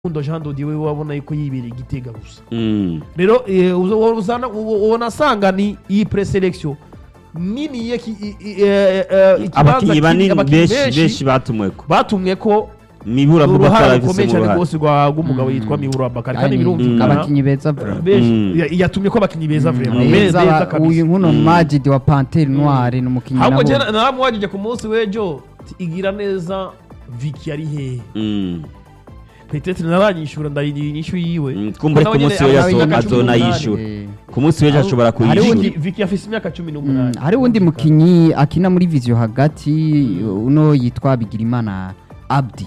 Rukundo Jean Dodi we wabona yuko yibereye igitega gusa Mm. rero eh, uzo- uwo uzana- uwo- ubona asanga ni iyi preselection nini yeki i- i- eh, eh, ikibanza abakinnyi kiri- banini abakinnyi benshi benshi batumweko batumwe ko mibura uruhare Abubakar rukomeye afise cyane uruhare rwose rwa rw'umugabo yitwa Miburo Abakari kandi Kandi birumvikana abakinnyi beza bro benshi Mm. ya- yatumye ko abakinnyi beza vraiment Mm. beza beza ba- kabisa. uyu nkuno Majid wa Panthère Noire ni umukinnyi ahubwo nabo njye naramwagije ku munsi w'ejo ti, igira neza Vicky ari hehe Mm. peut-être naranyishura ndayiriye inyishu yiwe Mm, kumbure Nawe ku nyene munsi we afise yazo- imyaka cumi n'umunani. azonayishura Eh, ku munsi w'ejo ashobora Hari Vicky- kuyishura undi- Vicky afise imyaka cumi mm, n'umunani hari undi mukinnyi akina muri Vision hagati uno yitwa Bigirimana Abdi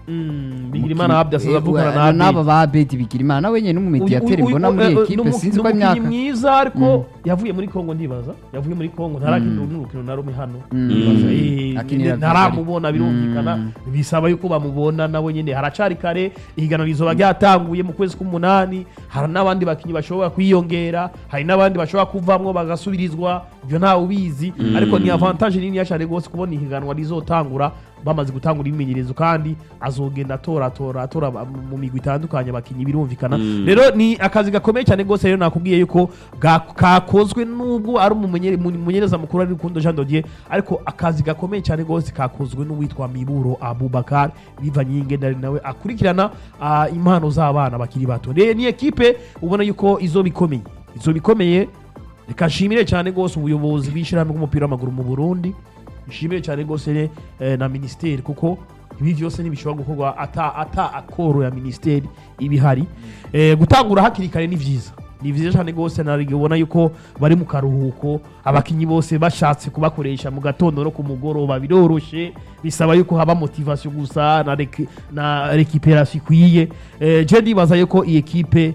Mm, Bigirimana Abdi asaza avukana na Eh, Abdi n'aba ba Abedi Bigirimana nawe nyene n'umumediateri mbona muri equipe sinzi ko imyaka mwiza ariko yavuye muri Kongo ndibaza yavuye muri Kongo ntarakina n'urukino na rumwe hano Mm. Ndibaza, eh, Akinira ntaramubona birumvikana Mm. bisaba yuko bamubona nawe nyine haracari kare ihiganwa rizoba ryatanguye mu kwezi k'umunani hari n'abandi bakinnyi bashobora kwiyongera hari n'abandi bashobora kuvamwo bagasubirizwa ibyo ntawe ubizi ariko ni avantage nini cyane rwose kubona ihiganwa rizotangura bamaze gutangura imyimenyerezo kandi azogenda atora atora atora ba- mu migwi itandukanye abakinnyi birumvikana Mm. rero ni akazi gakomeye cyane rwose rero nakubwiye yuko ga- kakozwe nubwo ari umumenye- mu- umumenyereza mukuru ari Rukundo Jean Dodier ariko akazi gakomeye cyane rwose kakozwe n'uwitwa Miburo Abubakar bivanye y'ingendane nawe akurikirana ah, impano z'abana bakiri bato rero ni ekipe ubona yuko izo bikomeye izo bikomeye reka nshimire cyane rwose ubuyobozi bw'ishyirahamwe bw'umupira w'amaguru mu Burundi nshimire cyane rwose eh, na minisiteri kuko ibi byose ntibishobora gukorwa ata ata akoro ya minisiteri ibihari eh, gutangura hakiri kare ni byiza ni byiza cyane rwose ubona yuko bari mu karuhuko abakinnyi bose bashatse kubakoresha mu gatondo no ku mugoroba biroroshye bisaba yuko haba motivation gusa na reki- na recuperation ikwiye eh, je ndibaza yuko iyi ekipe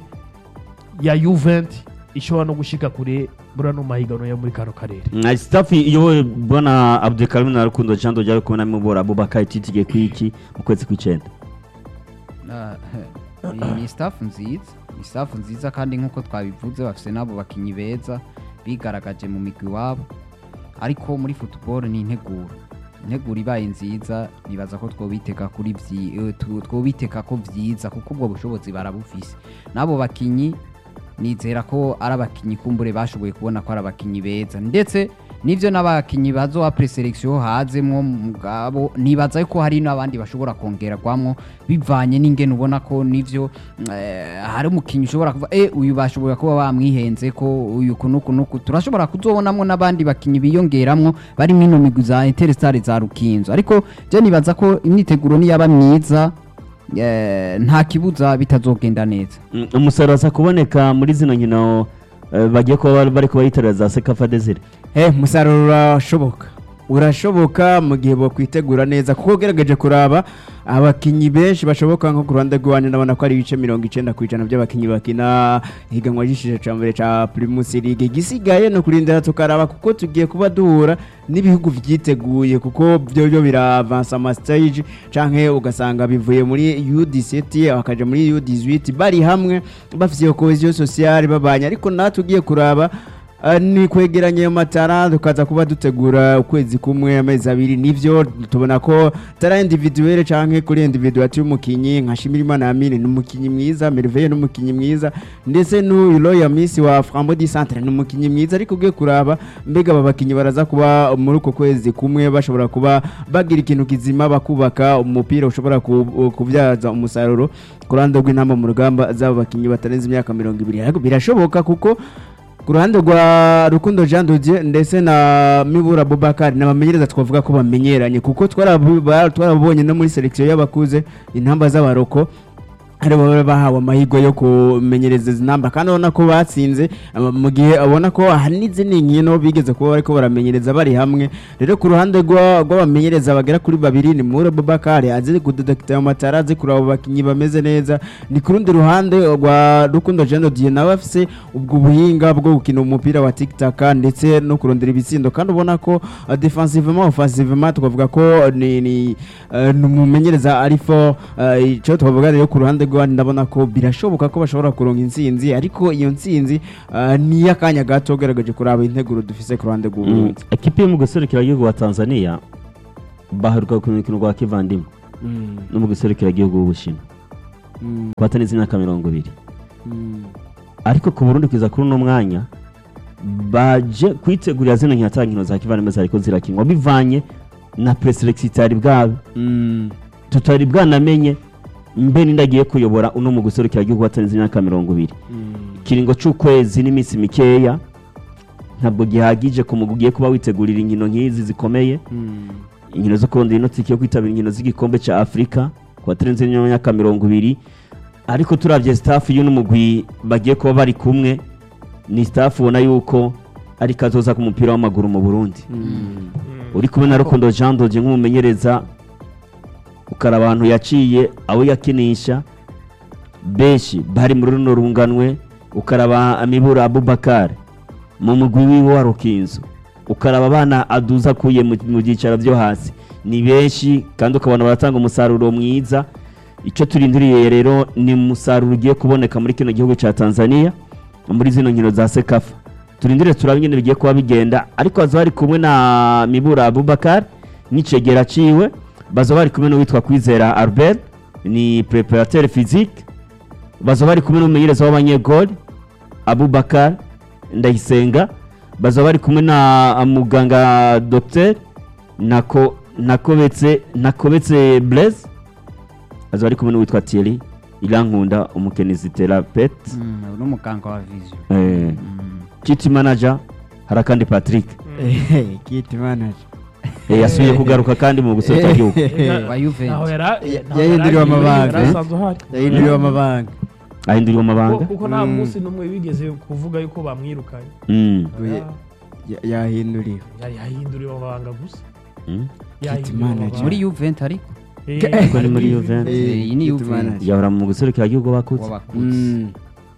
ya Juvent ishobora no gushika kure muri ano mahiganwa yo muri kano karere Mm, staff iyobowe bwana Abdulkarim na Rukundo Jean Dodier ariko na Mibura Abubakar titigiye kwiki mu kwezi kw'icenda Ah, eh, ni staff nziza ni staff nziza kandi nk'uko twabivuze bafite n'abo bakinnyi beza bigaragaje mu migwi wabo ariko muri football ni integuro integuro ibaye nziza nibaza ko twobiteka kuri vyi- eh, tu- twobiteka ko vyiza kuko ubwo bushobozi barabufise n'abo bakinnyi nizera ko ari abakinnyi kumbure bashoboye kubona ko ari abakinnyi beza ndetse nivyo n'abakinnyi bazoba preselection hazemwo mugabo nibaza yuko hari n'abandi bashobora kongerwamwo bivanye n'ingene ubona ko nivyo eh, hari umukinnyi ushobora kuva eh uyu bashobora kuba bamwihenze ko uyu kunuku nuku turashobora kuzobonamwo n'abandi bakinnyi biyongeramwo bari mwino migwi za Interstar za Rukinzo ariko je nibaza ko imyiteguro niyaba myiza eh, nta kibuza bitazogenda neza Mm, umusaruro aza kuboneka muri zino nkino eh, bagiye kuba bari- bariko bayitorera za Sekafa Desire Eh, umusaruro urashoboka urashoboka mu gihe bakwitegura neza kuko ugerageje kuraba abakinnyi benshi bashoboka nko ku ruhande rw'iwanyu ndabona ko ari ibice mirongo icenda ku ijana by'abakinnyi bakina higanwa ry'ishije ca mbere ca primus league igisigaye ni ukurindira tukaraba kuko tugiye kuba duhura n'ibihugu vyiteguye kuko byo byo biravansa amastage canke ugasanga bivuye muri U17 bakaja muri U18 bari hamwe bafise iyo cohesion sociale babanye ariko natwe ugiye kuraba Ah, ni kwegeranya ayo matara tukaza kuba dutegura ukwezi kumwe amezi abiri nivyo tubona ko tara individuelle canke kuri individual y'umukinyi nka Shimirimana Amine ni umukinyi mwiza Merveille ni umukinyi mwiza ndetse n'uyu Royal Miss wa Frambo di Centre ni umukinyi mwiza ariko ugiye kuraba mbega aba bakinyi baraza kuba muri uko kwezi kumwe bashobora kuba bagira ikintu kizima bakubaka umupira ushobora ku- kubyaza umusaruro ku ruhande rw'intamba mu rugamba z'abo bakinyi batarenze imyaka mirongo ibiri ariko birashoboka kuko ku ruhande rwa rukundo jean dodier ndetse na mibura bubakari n'abamenyereza twavuga ko bamenyeranye kuko twarabu- ba- twarabonye no muri selekisiyo y'abakuze intamba z'abaroko ari bo bahawe amahirwe yo kumenyereza izi namba kandi ubona ko batsinze ama- mu gihe abona ko hari n'izindi nkino bigeze kuba bariko baramenyereza bari hamwe rero ku ruhande rwa- rw'abamenyereza bagera kuri babiri ni mura bubakari azi kudedekita ayo matara azi kureba abo bakinnyi bameze neza ni ku rundi ruhande rwa rukundo jean dodier nawe afise ubwo buhinga bwo gukina umupira wa tikitaka ndetse no kurondera ibitsindo kandi ubona ko uh, defensivement offensivement twavuga ko ni ni uh, ni umumenyereza arifo uh, icyo twavuga rero ku ruhande rw'abandi ndabona ko birashoboka ko bashobora kuronka intsinzi ariko iyo ntsinzi uh, ni iy'akanya gato ugaragaje kuraba integuro dufise ku ruhande Mm, rw'uburundi ekipe yo mu gihugu wa Tanzania baheruka ku rukino rwa kivandimwe no mu gihugu w'Ubushinwa Mm, ku batarenze imyaka mirongo ibiri mm, ariko ku burundi kugeza kuri uno mwanya baje kwitegurira zino nkino nkino za kivandimwe zariko zirakinwa bivanye na preselexi itari bwabe mm, tutari bwanamenye mbe nindagiye kuyobora uno mu guserukira igihugu batarenze imyaka mirongo ibiri mm. ikiringo c'ukwezi n'iminsi mikeya ntabwo gihagije ku mugwi ugiye kuba witegurira inkino nk'izi zikomeye Mm, inkino zo kurondera inotiki yo kwitabira inkino z'igikombe cya afurika ku batarenze imyaka mirongo ibiri ariko turabye staff y'uno mugwi bagiye kuba bari kumwe ni staff ubona yuko ari kazoza ku mupira w'amaguru mu burundi mm. uri kumwe na rukundo jean dodge nk'umumenyereza ukaraba abantu yaciye abo yakinisha benshi bari muri runo runganwe ukaraba amibura abubakar mu mugwi wiwe wa rukinzo ukaraba abana aduza akuye mu mu byicaro byo hasi ni benshi kandi ukabona baratanga umusaruro mwiza icyo turindiriye rero ni umusaruro ugiye kuboneka muri kino gihugu cya tanzania muri zino nkino za sekafa turindire turabe ingene bigiye kuba bigenda ariko baza bari kumwe na mibura abubakar n'icegera ciwe baza bari kumwe n'uwitwa kwizera albert ni preparateur physique baza bari kumwe n'umumenyereza w'abanyegoli abubakar ndayisenga baza bari kumwe na muganga docteur nako nakobetse nakobetse blaise baza bari kumwe n'uwitwa thierry irankunda umukenizi therapete Mm, uno muganga wa vision eh, Mm. kiti manager hari akandi patrick Eh, kit manager eh, yasubiye kugaruka kandi mu gusohoka igihugu wa Juventus. Naho yara- Ya- naho yahinduriwe yari- amabanga, yari eh? asanzwe ahari. yahinduriwe amabanga ahinduriwe amabanga Kuko- kuko nta Mm. munsi n'umwe bigeze kuvuga yuko bamwirukanye Mm, Oya, ya- yahinduriwe yari yahinduriwe amabanga gusa mm. Yahinduriwe manager. amabanga. muri Juventus ariko Eh, Kuko ni muri ari Juventus. Eh, Eh, iyi ni kit Juventus. manager. yahora mu guserukira igihugu bakutse w'abakuzi Mm,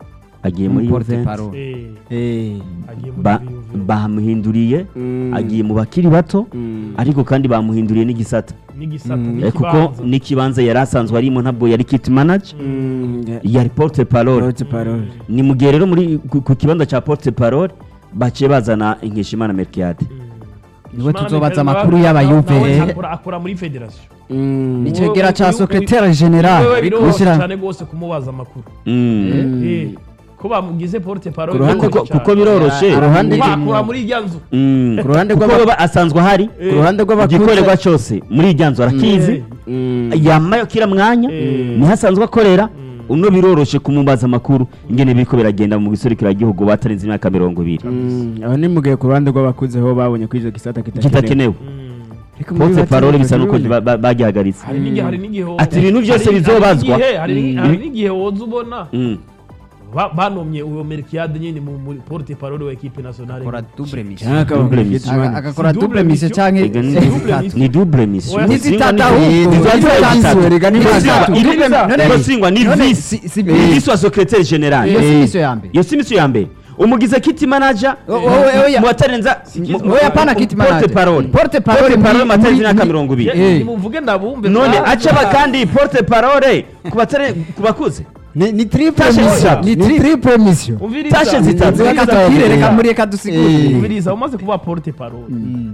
agiye muri Porte Juventus parole Eh, eh, agiye muri Ba- Juventus. bamuhinduriye mm, agiye mu bakiri bato mm, ariko kandi bamuhinduriye n'igisata n'igisata Mm. Eh, kuko n'ikibanza. n'ikibanza yari asanzwe arimo ntabwo yari kit manager mm, ya- yari porte parole Porte parole. ni mu gihe rero muri ku ku kibanza cya porte parole baciye bazana inkeshimana merkiade niwe Ishimana tuzobaza Miguel amakuru nawe- y'abayuve nawe akora- akora muri federasiyo Mm, Ni icegera ca secrétaire général wewe biroroshye Gushyira- cyane rwose kumubaza amakuru Mm. Eh, ko bamugize porte parole Ku ruhande biroroshye kuko cyane. kuko biroroshe Ku ruhande Kuba rw'imwe- akora muri irya nzu Mm. Ku ruhande kuko rw'aba- baba asanzwe ahari Eh, ku ruhande rw'abakuze igikorerwa cyose muri irya nzu arakizi Eh, Mm, yamaye kira mwanya Eh. niho asanzwe akorera uno biroroshe kumubaza amakuru ingene biriko biragenda mu giserukira igihugu batarenze imyaka mirongo ibiri mm, aho ni mu gihe ku ruhande rw'abakuze ho babonye ko icyo gisata kitakenewe kitakenewe mm. Ariko muri porte batatu parole bisa nuko Burundi- ba- ba- bagihagaritse hari n'igihe hari n'igihe wo- Ati ibintu byose hari- hari bizobazwa. n'igihe- hari n'i- Mm. hari n'igihe woza ubona Mm. ba- banomye uwo merkiade nyine mu muri porte parole wa equipe nationale akora double mission Cyangwa akaba Double kit mission. Aga- manager. agakora Si double double mission mission. canke Ega ni- double zitatu. mission. ni double mission Oya, ni zitatu ahubwo Eh, ni zitatu zitatu. zitatu. Rega ni Ni zitatu. zitatu. Iriza. None- Niko singwa ni none vice si- si- ni vice wa secrétaire général iyo si Eh. mission ya mbere iyo si mission ya mbere umugize kit manager O- o- oya. mu batarenza oya pana kit manager porte parole porte parole porte parole muri- batarenze muri- imyaka mirongo ibiri Eh. nimuvuge ndabumve none mwaza. acaba kandi porte parole ku batare ku bakuze ni ni triple Tashe mission zitatu. ni triple mission umviriza tashe zitatu. reka tubwire reka muri reka dusigurire Eh. umviriza umaze kuba porte parole Mm.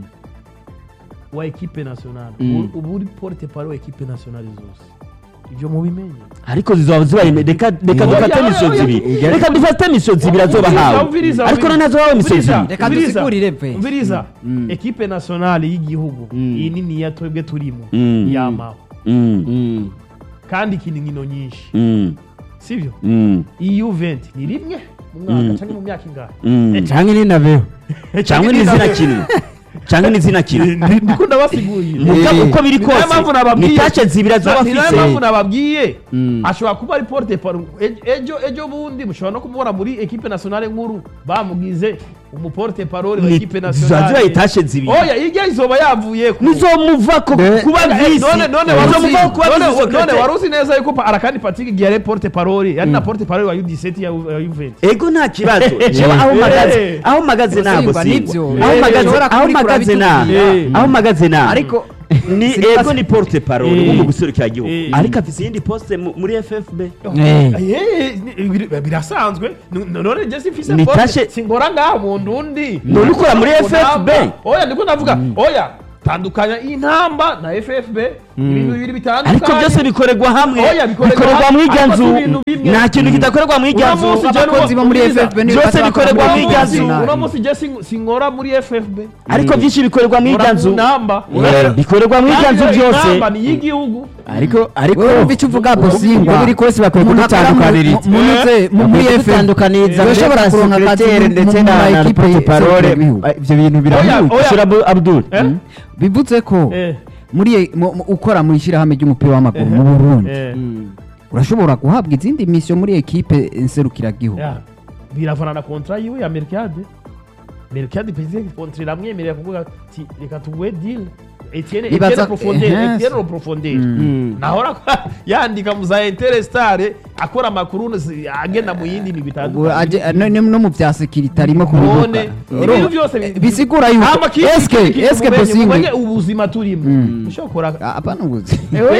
wa equipe nationale Mm. ubu- ubu uri porte parole wa equipe nationale zose ibyo mubimenye ariko zizoba zibaye reka reka Oya, dufate oya, mission oya. zibiri Oya. reka dufate mission zibiri azoba Umviriza, hawe umviriza, ariko umviriza. none azoba mission Umviriza. zibiri Reka Umviriza. dusigurire pe. umviriza Mm. equipe nationale y'igihugu Mm. iyi nini ya twebwe turimo Mm. yamaho Mm, Mm. kandi ikina inkino nyinshi mm, sibyo mm, iyi Juventus ni rimwe mu mwaka Mm. cyangwa mu myaka ingahe mm. canke ni nabeho cyangwa n'izina kimwe cyangwa n'izina kimwe Ndi- ndiko ndabasigurira muga Eh. uko biri Ni nayo kose mpamvu nababwiye. ni tace zibiri azoba ni nayo afise mpamvu nababwiye Mm. ashobora kuba ari porte parole ejo ejo bundi mushobora no kumubona muri equipe nationale nkuru bamugize umuporte parole wa Ni- equipe zizoba zibaye nationale tace zibiri oya irya izoba yavuye ku- nizomuva ko Ne- kuba Eh, visi none none Eh, waruzi nizomuva ko kuba none- visi none secrétaire. waruzi neza yuko pa- arakandi Patrick igihe yari porte parole yari na porte parole wa U17 ya ya Juventus ego nta kibazo jewe aho Eh. mpagaze aho mpagaze ntabwo Singwa, singwa nibyo. aho Eh, mpagaze ushobora aho kubikora mpagaze na bitubwira. aho mpagaze na ariko ni Sinibaza- ego ni porte parole Eh. wo mu guserukira igihugu Eh. ariko afise iyindi poste mu- muri FFB Eh. Eh, ni- biri- birasanzwe N- none je simfise Ni porte tashe- singora ngaha mu ndundi None ukora muri Ntabwo FFB? namba. oya ndiko ndavuga oya tandukanya intamba na FFB ibintu bibiri bitandukanye ariko byose bikorerwa hamwe Oya, bikorerwa bikorerwa hamwe, mu irya ariko nzu si ibintu bimwe. nta kintu kidakorerwa mu irya Uno nzu munsi je abakozi bo muri Ubwiza. FFB nibo Byose bazakora bikorerwa muri mu uno irya munsi nzu. uno munsi je sin- sinkora muri FFB ariko byinshi bikorerwa mu irya nzu namba Eh, bikorerwa mu irya nzu byose namba ni y'igihugu ariko ariko Wowe wumva icyo uvuga Bosingwa. uko biri kose bakwiye Umuntu akora mu- kudutandukaniriza mu- munyuze mu- muri Bakwiye FFB. kudutandukaniriza Urashobora mbega kuronka akazi secrétaire mu- ndetse mu na ma na equipe porte parole y'igihugu. ibyo bintu birahuye Oya. shira Abu- Abdul Eh? bivuze ko Eh, muri mu- mu- ukora mu ishyirahamwe ry'umupira w'amaguru mu Burundi eh, urashobora guhabwa izindi misiyo muri ekipe nserukiragihugu ya. biravana na kontra yiwe ya Mercade Mercade pese kontra iramwemerera kuvuga ati reka tuguhe deal Etienne Ibaza- Etienne profondeur eh, Etienne ro profondeur Mm. nahora yandika mu za Interestare akora amakuru zi- agenda mu yindi migwi Ubu aje- itandukanye no no mu bya sekirite arimo none kubivuga ibintu byose bi- bisigura yuko Hama kiki- eske kiki- kiki eske mumenye- Bosingwa mumenye ubuzima turimo Mm. ushobora apana ubuzi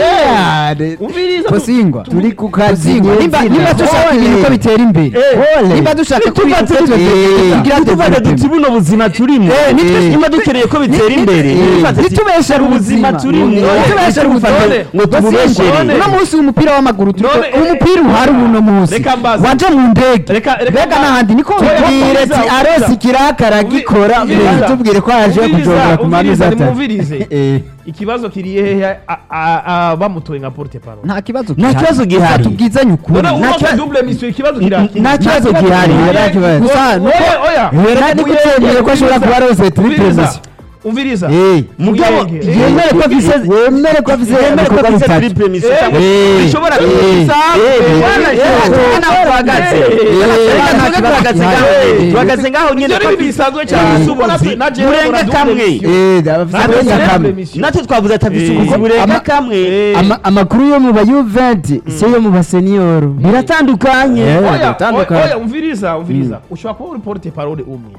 umviriza Bosingwa turi ku kazi Bosingwa nimba nyezina. nimba dushaka Ole. ibintu ko bitera imbere Ole. nimba dushaka ko ibintu ko Eh, tugira tuvuga duti buno buzima turimo Eh, nitwe- niba dukeneye ko bitera Ni- imbere ni- nifate ati, nitubeshere ubuzima ubuzima. turimo Nitubeshere Nitubeshere ubuzima. ngo tububeshere None- uno munsi w'umupira w'amaguru turiko- None, eh, umupira uhari uno munsi Reka mbaze. waje mu ndege Reka- reka mbega mbaze. n'ahandi niko Oya, tubwire Ubwiza, ati ubwiza. arosi kirakara agikora Ubwiza. tubwire ko yaje Ubwiza, kujogera ku manza ubwiza, atatu nimwumvirize. Eh. ikibazo kiri hehe a- a- a- bamutoye nka porte parole nta kibazo Nta kibazo gihari. tubwizanye ukuri none Nta uronse kibazo- double mission ikibazo kiri nta kibazo gihari nta kibazo. Gusa nuko- oya oya Yera ni kutemeye ko ashobora kuba arose triple Umviriza, mission umviriza Eh. mugabo Muyenge, eh. yemere ko afise wemere ko afise yemere ko ibikorwa afise bitatu triple mission Eh, cyangwa eh, bishobora eh, kuza eh, Bwana, eh, eh, eh, tubona aho tuhagaze eh, Reka eh, tuvuge eh, tuhagaze eh, ngaho eh, tuhagaze ngaho nyine Ibyo ko ni ibintu bisanzwe cyane Eh, ubuzi na jewe burenga nkora double kamwe. mission. Eh, abafise Natwe uburenga double kamwe. mission. natwe twavuze ati afise Eh, ubuzi burenga ama- kamwe Eh, Ama- amakuru yo mu ba Juventus si yo mu baseniyoro biratandukanye Eh, oya biratandukanye. oya umviriza umviriza ushobora kuba uri porte parole umwe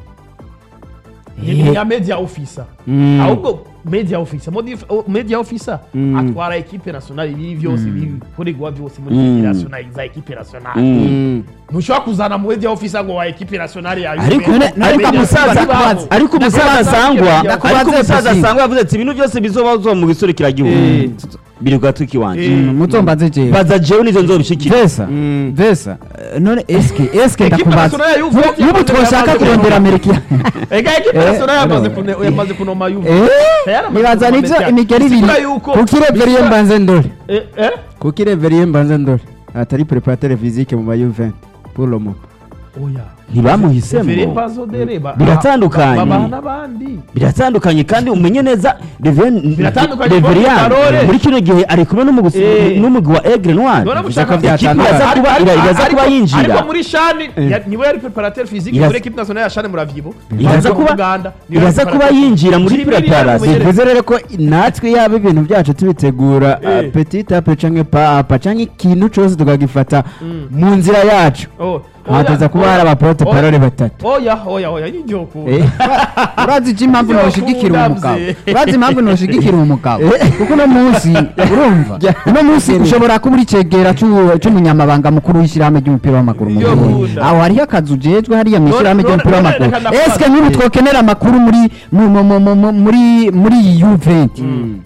ni nka media officer Mm. ahubwo media officer Modi- o- media officer Mm. atwara equipe nationale ibi byose bikorerwa byose muri Mm. federation za equipe nationale Mm. Mm. ntushobora kuzana mu media officer ngo wa equipe nationale ya ariko Juventus. ariko Media umusaza officer babo. ariko umusaza Ndakubaza, sangwa ndakubaza, ariko umusaza Bosingwa. sangwa yavuze ati ibintu byose bizobazwa mu giserukiragihugu Eh. biri kwa tuki wanje Eh. mutombaze jewe baza jewe nizo nzobishikira vesa Mm. vesa eh, none eske eske Equipe ndakubaza nationale ya Juventus Nk'ubu- nk'ubu twoshaka yamaze kurondera kunoma. amerika ega equipe Eh, nationale yamaze no. kune- yamaze kunoma Juve Eh, Yaramaze nibaza kunoma nivyo Messi. imigeri ibiri Bisigura yuko kuko ireveriye bisigura- mbanze ndore Eh, eh? kuko ireveriye mbanze ndore atari preparateur physique mu ba Juventus pour le moment oya ntibamuhisemo Fere Pazodere ba- Biratandukanye. ba- babaha n'abandi biratandukanye kandi umenye neza Reven- Biratandukanye, Reverian Parole. muri kino gihe ari kumwe n'umugusi- Eh. n'umugwi wa Aigle Noir None ko mushaka byatandukanye. Ikipe iraza kuba- ira- iraza kuba Ariko- yinjira. ariko muri shani ya- niwe yari preparateur physique Iraza- muri equipe nationale ya shani muravyibo iraza Ariko mu kuba Uganda, niwe yari iraza kuba preparateur. yinjira muri Jimmy Lilian preparation umumenyereza. bivuze rero ko natwe yaba ibintu byacu tubitegura Eh. uh, petit ape canke pa apa canke ikintu cose tukagifata Mm. mu nzira yacu Oh, hataza oya, kuba oya, hari abaporte oya, parole batatu oya oya oya nibyo ukunda Eh. urazi iki impamvu Yo, noshigikira kunda umugabo mzee. urazi impamvu noshigikira umugabo Eh. kuko uno munsi urumva Ja. uno munsi ushobora kuba uri cegera c'u- c'umunyamabanga mukuru w'ishyirahamwe ry'umupira w'amaguru mu Yo, Burundi kunda. aho hariho akazu ujejwe hariya mu None- ishyirahamwe none- ry'umupira none w'amaguru reka ndakubaza. eske nk'ubu twokenera amakuru muri mu- mu- mu- mu- mu- muri muri iyi Juventus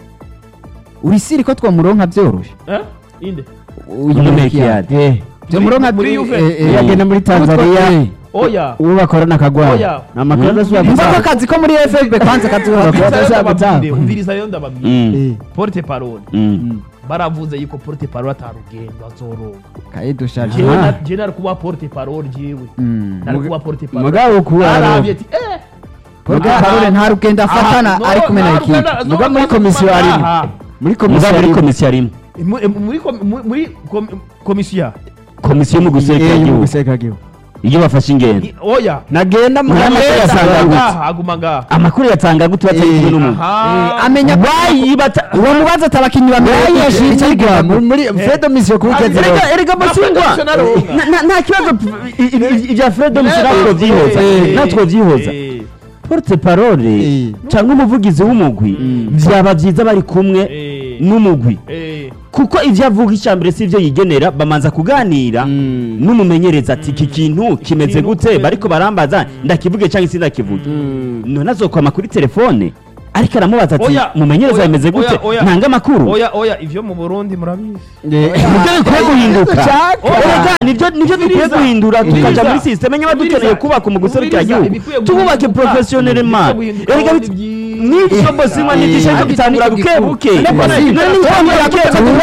urisiri ko twamuronka vyoroshe Eh? inde Uyu Uno Melchior. Melchior. Eh, Vyomuronka muri vyo- Juventus. eh, eh. yagenda muri tanzania oya uwo bakorana akagwara Oya. ni amakuru Mm. adashobora Umva ko gutanga akazi ko muri FFB kwanza kazuba Bakora Umviriza rero adashobora ndababwire, gutanga. umviriza rero ndababwire Mm. Eh, porte parole Mm. baravuze yuko porte parole atarugendo azoronka kaye dushaje jewe Ah. na- jewe nari kuba porte parole jewe Mm. nari kuba porte parole mugabo kuba arabye ati eh Paul Aha. Parole nta rugendo afatana Aha, ari no, kumwe na nta ekipe rugendo- muga no, muri no, komisiyo aha. harimo muri Muga komisiyo muri harimo komisiyo arimo Mu- eh, muri kom- mu- muri kom- komisiyo komisiyo mu Eh, yo mu guserukiragihugu guserukiragihugu iyo bafashe ingendo I- oya nagenda mu Nta makuru Aguma yasanga gute? ngaha, aguma ngaha amakuru yatanga gute batari kumwe n'umuntu aha amenya bayibata uwo mubaza ati abakinnyi bamenya yashingirwa muri fedo misiyo kuri Ah, kezi erega- erega erega masingwa Professional runga. Na- na- nta kibazo p- i- i- ibya fredo musira Eh, twovyihoza eh, natwe twovyihoza eh, porte parole Eh. cyangwa umuvugizi w'umugwi byaba byiza bari kumwe eh, n'umugwi eh, kuko ibyo avuga icya mbere si ibyo yigenera bamanza kuganira Mm. n'umumenyereza ati iki kintu kimeze Ikintu gute kumeze- bariko barambaza ndakivuge cyangwa se ndakivuge none azokwama kuri telefone ariko aramubaza ati Oya, mumenyereza oya, bimeze gute oya, oya. ntanga amakuru oya oya ivyo mu burundi murabizi nibyo bikwiye guhinduka Oya. Erega, nibyo nibyo dukwiye Umviriza. guhindura tukaja Umviriza. muri sisiteme nyaba dukeneye Umviriza. kubaka umuguzi Umviriza. gihugu Ibikwiye tububake guhinduka. professionnel man Ibikwiye guhinduka erega ni bit- byiza. n'ivyo bose mwa nigisha cyo Ariko gutangura icyo buke gikuru. buke Ariko none none nitangura buke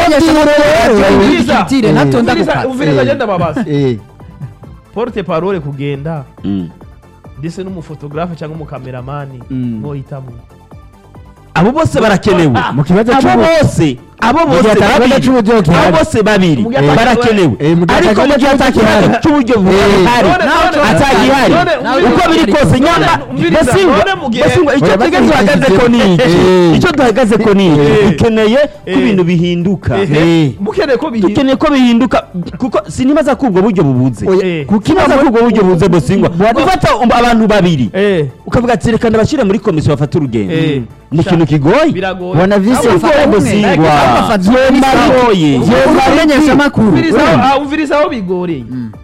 Kitire natonda Umviriza- gukata umviriza agenda babaza Eh, porte parole kugenda Mm. ndetse n'umufotografe cyangwa umukameramani Mm. mwohitamwo abo bose barakenewe mu kibazo abo cy'ubu- bose abo mu gihe bose atakaza babiri cy'uburyo abo gihari bose babiri Mu gihe atakaza- barakenewe Eh, mu gihe ariko atakaza mu gihe cy'uburyo atakibazo gihari. cy'uburyo Eh. buhari None- none- atagihari none- uko biri kose nyamba Umviriza, basingwa none mu gihe- basingwa icyo Oya, twebwe basingwa duhagaze ko ni iki Eh. icyo duhagaze ko ni iki Eh. dukeneye ko Eh. ibintu bihinduka Ehe. Eh. mukeneye ko bihinduka dukeneye ko bihinduka kuko sinibaza ko ubwo buryo bubuze Oya. kuko ibaza ko ubwo buryo bubuze bosingwa gufata abantu babiri Eh. ukavuga ati reka ndabashyire muri komisiyo bafate urugendo Eh. ni ikintu kigoye biragoye Wana visi Ahubwo bigoye umwe. bosingwa Bafata Vyema bigoye kumenyesha amakuru Umviriza aho- ah, umviriza aho bigoreye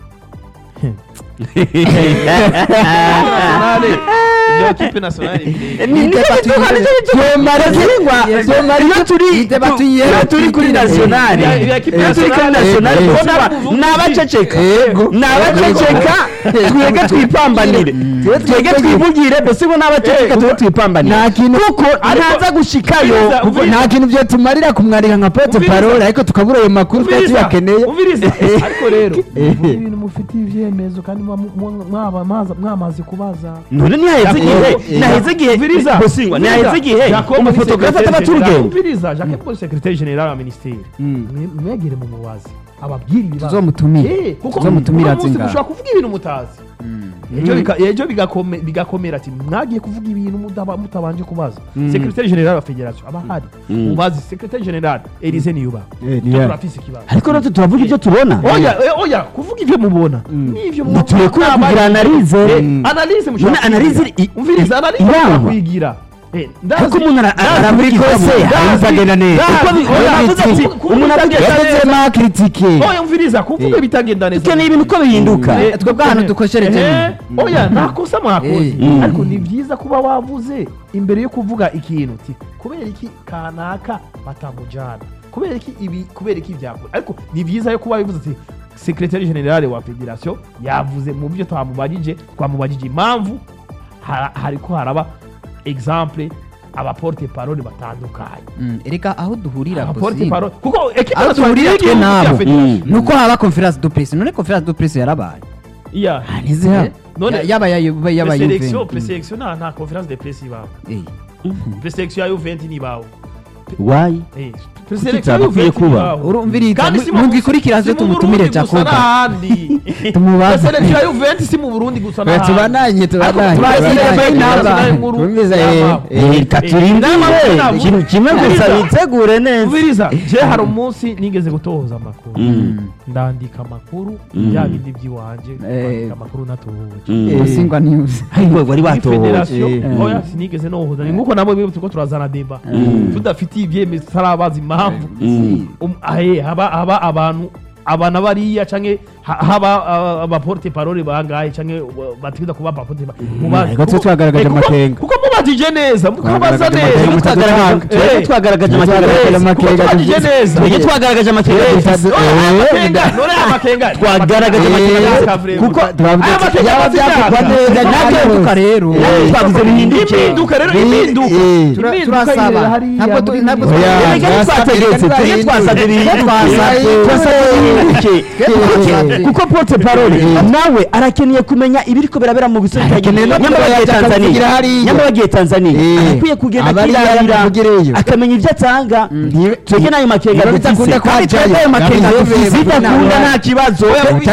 nationale iyo kipe nationale Ni- ni- Vyomara zingwa Vyomara iyo turi Ideba tu- tuyihe- iyo turi kuri nationale Ya- ya kipe iyo turi kuri nationale, nationale eh, bosingwa eh, ni abaceceka Yego. ni abaceceka twege twipambanire twege twivugire bosingwa ni abaceceka twege twipambanire nta kintu kuko ntaza gushikayo Umviriza, kuko umviriza. nta kintu byotumarira kumwandika nka pote Umviriza. parole ariko tukabura ayo makuru twari umviriza tuyakeneye umviriza ariko rero Eh. muvuge ibintu mufitiye ibyemezo kandi muba mu- mu- mwaba maza- mwamaze kubaza none ntihaheze igihe eh, ntihaheze igihe Umviriza, bosingwa umviriza. ntihaheze igihe Jacob umufotografe ni ataba secrétaire général. turugendo umviriza jacques paul secrétaire général wa ministeri Mm. Mwe- mwegere mu mubazi ababwire ibibazo tuzomutumire Eh, kuko tuzomutumira uno munsi zingahe mushobora kuvuga ibintu mutazi ejo bika- ejo bigakome- bigakomera ati mwagiye kuvuga ibintu mutaba- mutabanje kubaza secrétaire général wa fédération aba ahari Mm. mubazi secrétaire général elise niyuba Eh, Twe niyo. turafise ikibazo ariko natwe turavuga ibyo tubona oya eh, oya kuvuga ibyo mubona n'ibyo mubona turekure Ntabwo kugira ari- analyse. Eh, Mm. analyse mushobora None analyse kwigira. i- umviriza i- analyse irangwa. mushobora kwigira Eh, ndazi- ariko umuntu ara- ndazi- ara muri kose ndazi- hari bizagenda neza ndazi- Uko bi- oya, oya, avuze ati, ku- kuvuga umuntu ibitagenda avuze neza. ma kritike oya umviriza kuvuga bitagenda neza dukeneye ibintu uko bihinduka Eh, twebwe ahantu dukoshereje Eh, oya nta kosa mwakoze Eh. Mm. ariko ni byiza kuba wavuze imbere yo kuvuga ikintu uti kubera iki kanaka batamujyana kubera iki ibi kubera iki byakora ariko ni byiza yo kuba bivuze ati secrétaire général wa fédération yavuze mu byo twamubajije twamubajije impamvu ha- hariko haraba exemple abaporte parole batandukanye Mm, erega aho duhurira abaporte Bosingwa, parole kuko ekipe aho nationale duhurira twe y'igihugu nabo ya fédération. Mm. nuko haba conference de presse none conference de presse yarabaye iya ntizihaba none Ya- yaba yaba yaba presélection Juventus. presélection nta nta conférence de presse ibaho Eh, presélection ya Juventus ntibaho wayi Eh, Kuki presélection ya itabakwiye Juventus kuba? ntibaho. urumviriza Kandi si mu mu- ndwi ikurikira si zo mu tumutumire Burundi gusa Jacob n'ahandi Tumubaze. presélection ya Juventus si mu Burundi gusa n'ahandi tubananye tubananye tubananye. tubananye. Inkuru Twumviza, y'amaho. eh, eh, reka Eh, turindire inama- ikintu kimwe gusa Umviriza. bitegure neza Umviriza je hari umunsi nigeze gutohoza amakuru Mm. ndandika amakuru Mm. bya bindi by'iwanje Eh. kwandika amakuru natohoje Mm. Eh. Bosingwa news ariko wari Muri watohoje federation Eh. oya sinigeze nohoza ni nguko namwe turiko turazana deba Mm. tudafitiye ibyemezo tutarabaza impamvu Mm. Um, ahe, haba haba abantu abana bariya canke ha- haba uh, abaporte parole bangahe canke uh, bategeza kuba abaporte pa- mubaze. Ariko twe Kuko- twagaragaje eh, kuko- amakenga. kuko mubajije neza mukabaza Twagaragaje neza amakenga, mukagaragaza- mutaduhanga. Eh, twagaragaje Twagaragaje amakenga amakenga kuko tubajije dufise. neza twebwe twagaragaje amakenga Eh, dufise. none aya makenga none aya makenga twagaragaje Eh, amakenga eh, dufise. kuko twavuze aya ati, makenga yaba afite byavugwa imyaka. neza ntabwo rero Eh, twavuze bihinduke impinduka rero Eh, impinduka eh. Tura- Impinduka turasaba. irera hariya Ntabwo tu- muri- ntabwo Oya, Erega ntitwategetse Twasabye- twebwe twasabye bihinduke Twasabye- twasabye bihinduke twasabye- kuko porte parole nawe arakeneye kumenya ibiriko birabera mu bisobanuro Akeneye no nyamara kumenya bagiye akavugira tanzania hariya. nyamara bagiye tanzania Eh. arakwiye kugenda Abari akirarira yamuvugireyo. akamenya ibyo atanga twebwe n'ayo makenga Niba dufise bitakunda kandi kwajayo, twebwe ayo makenga nabize dufise bivuga bidakunda nawe. nta kibazo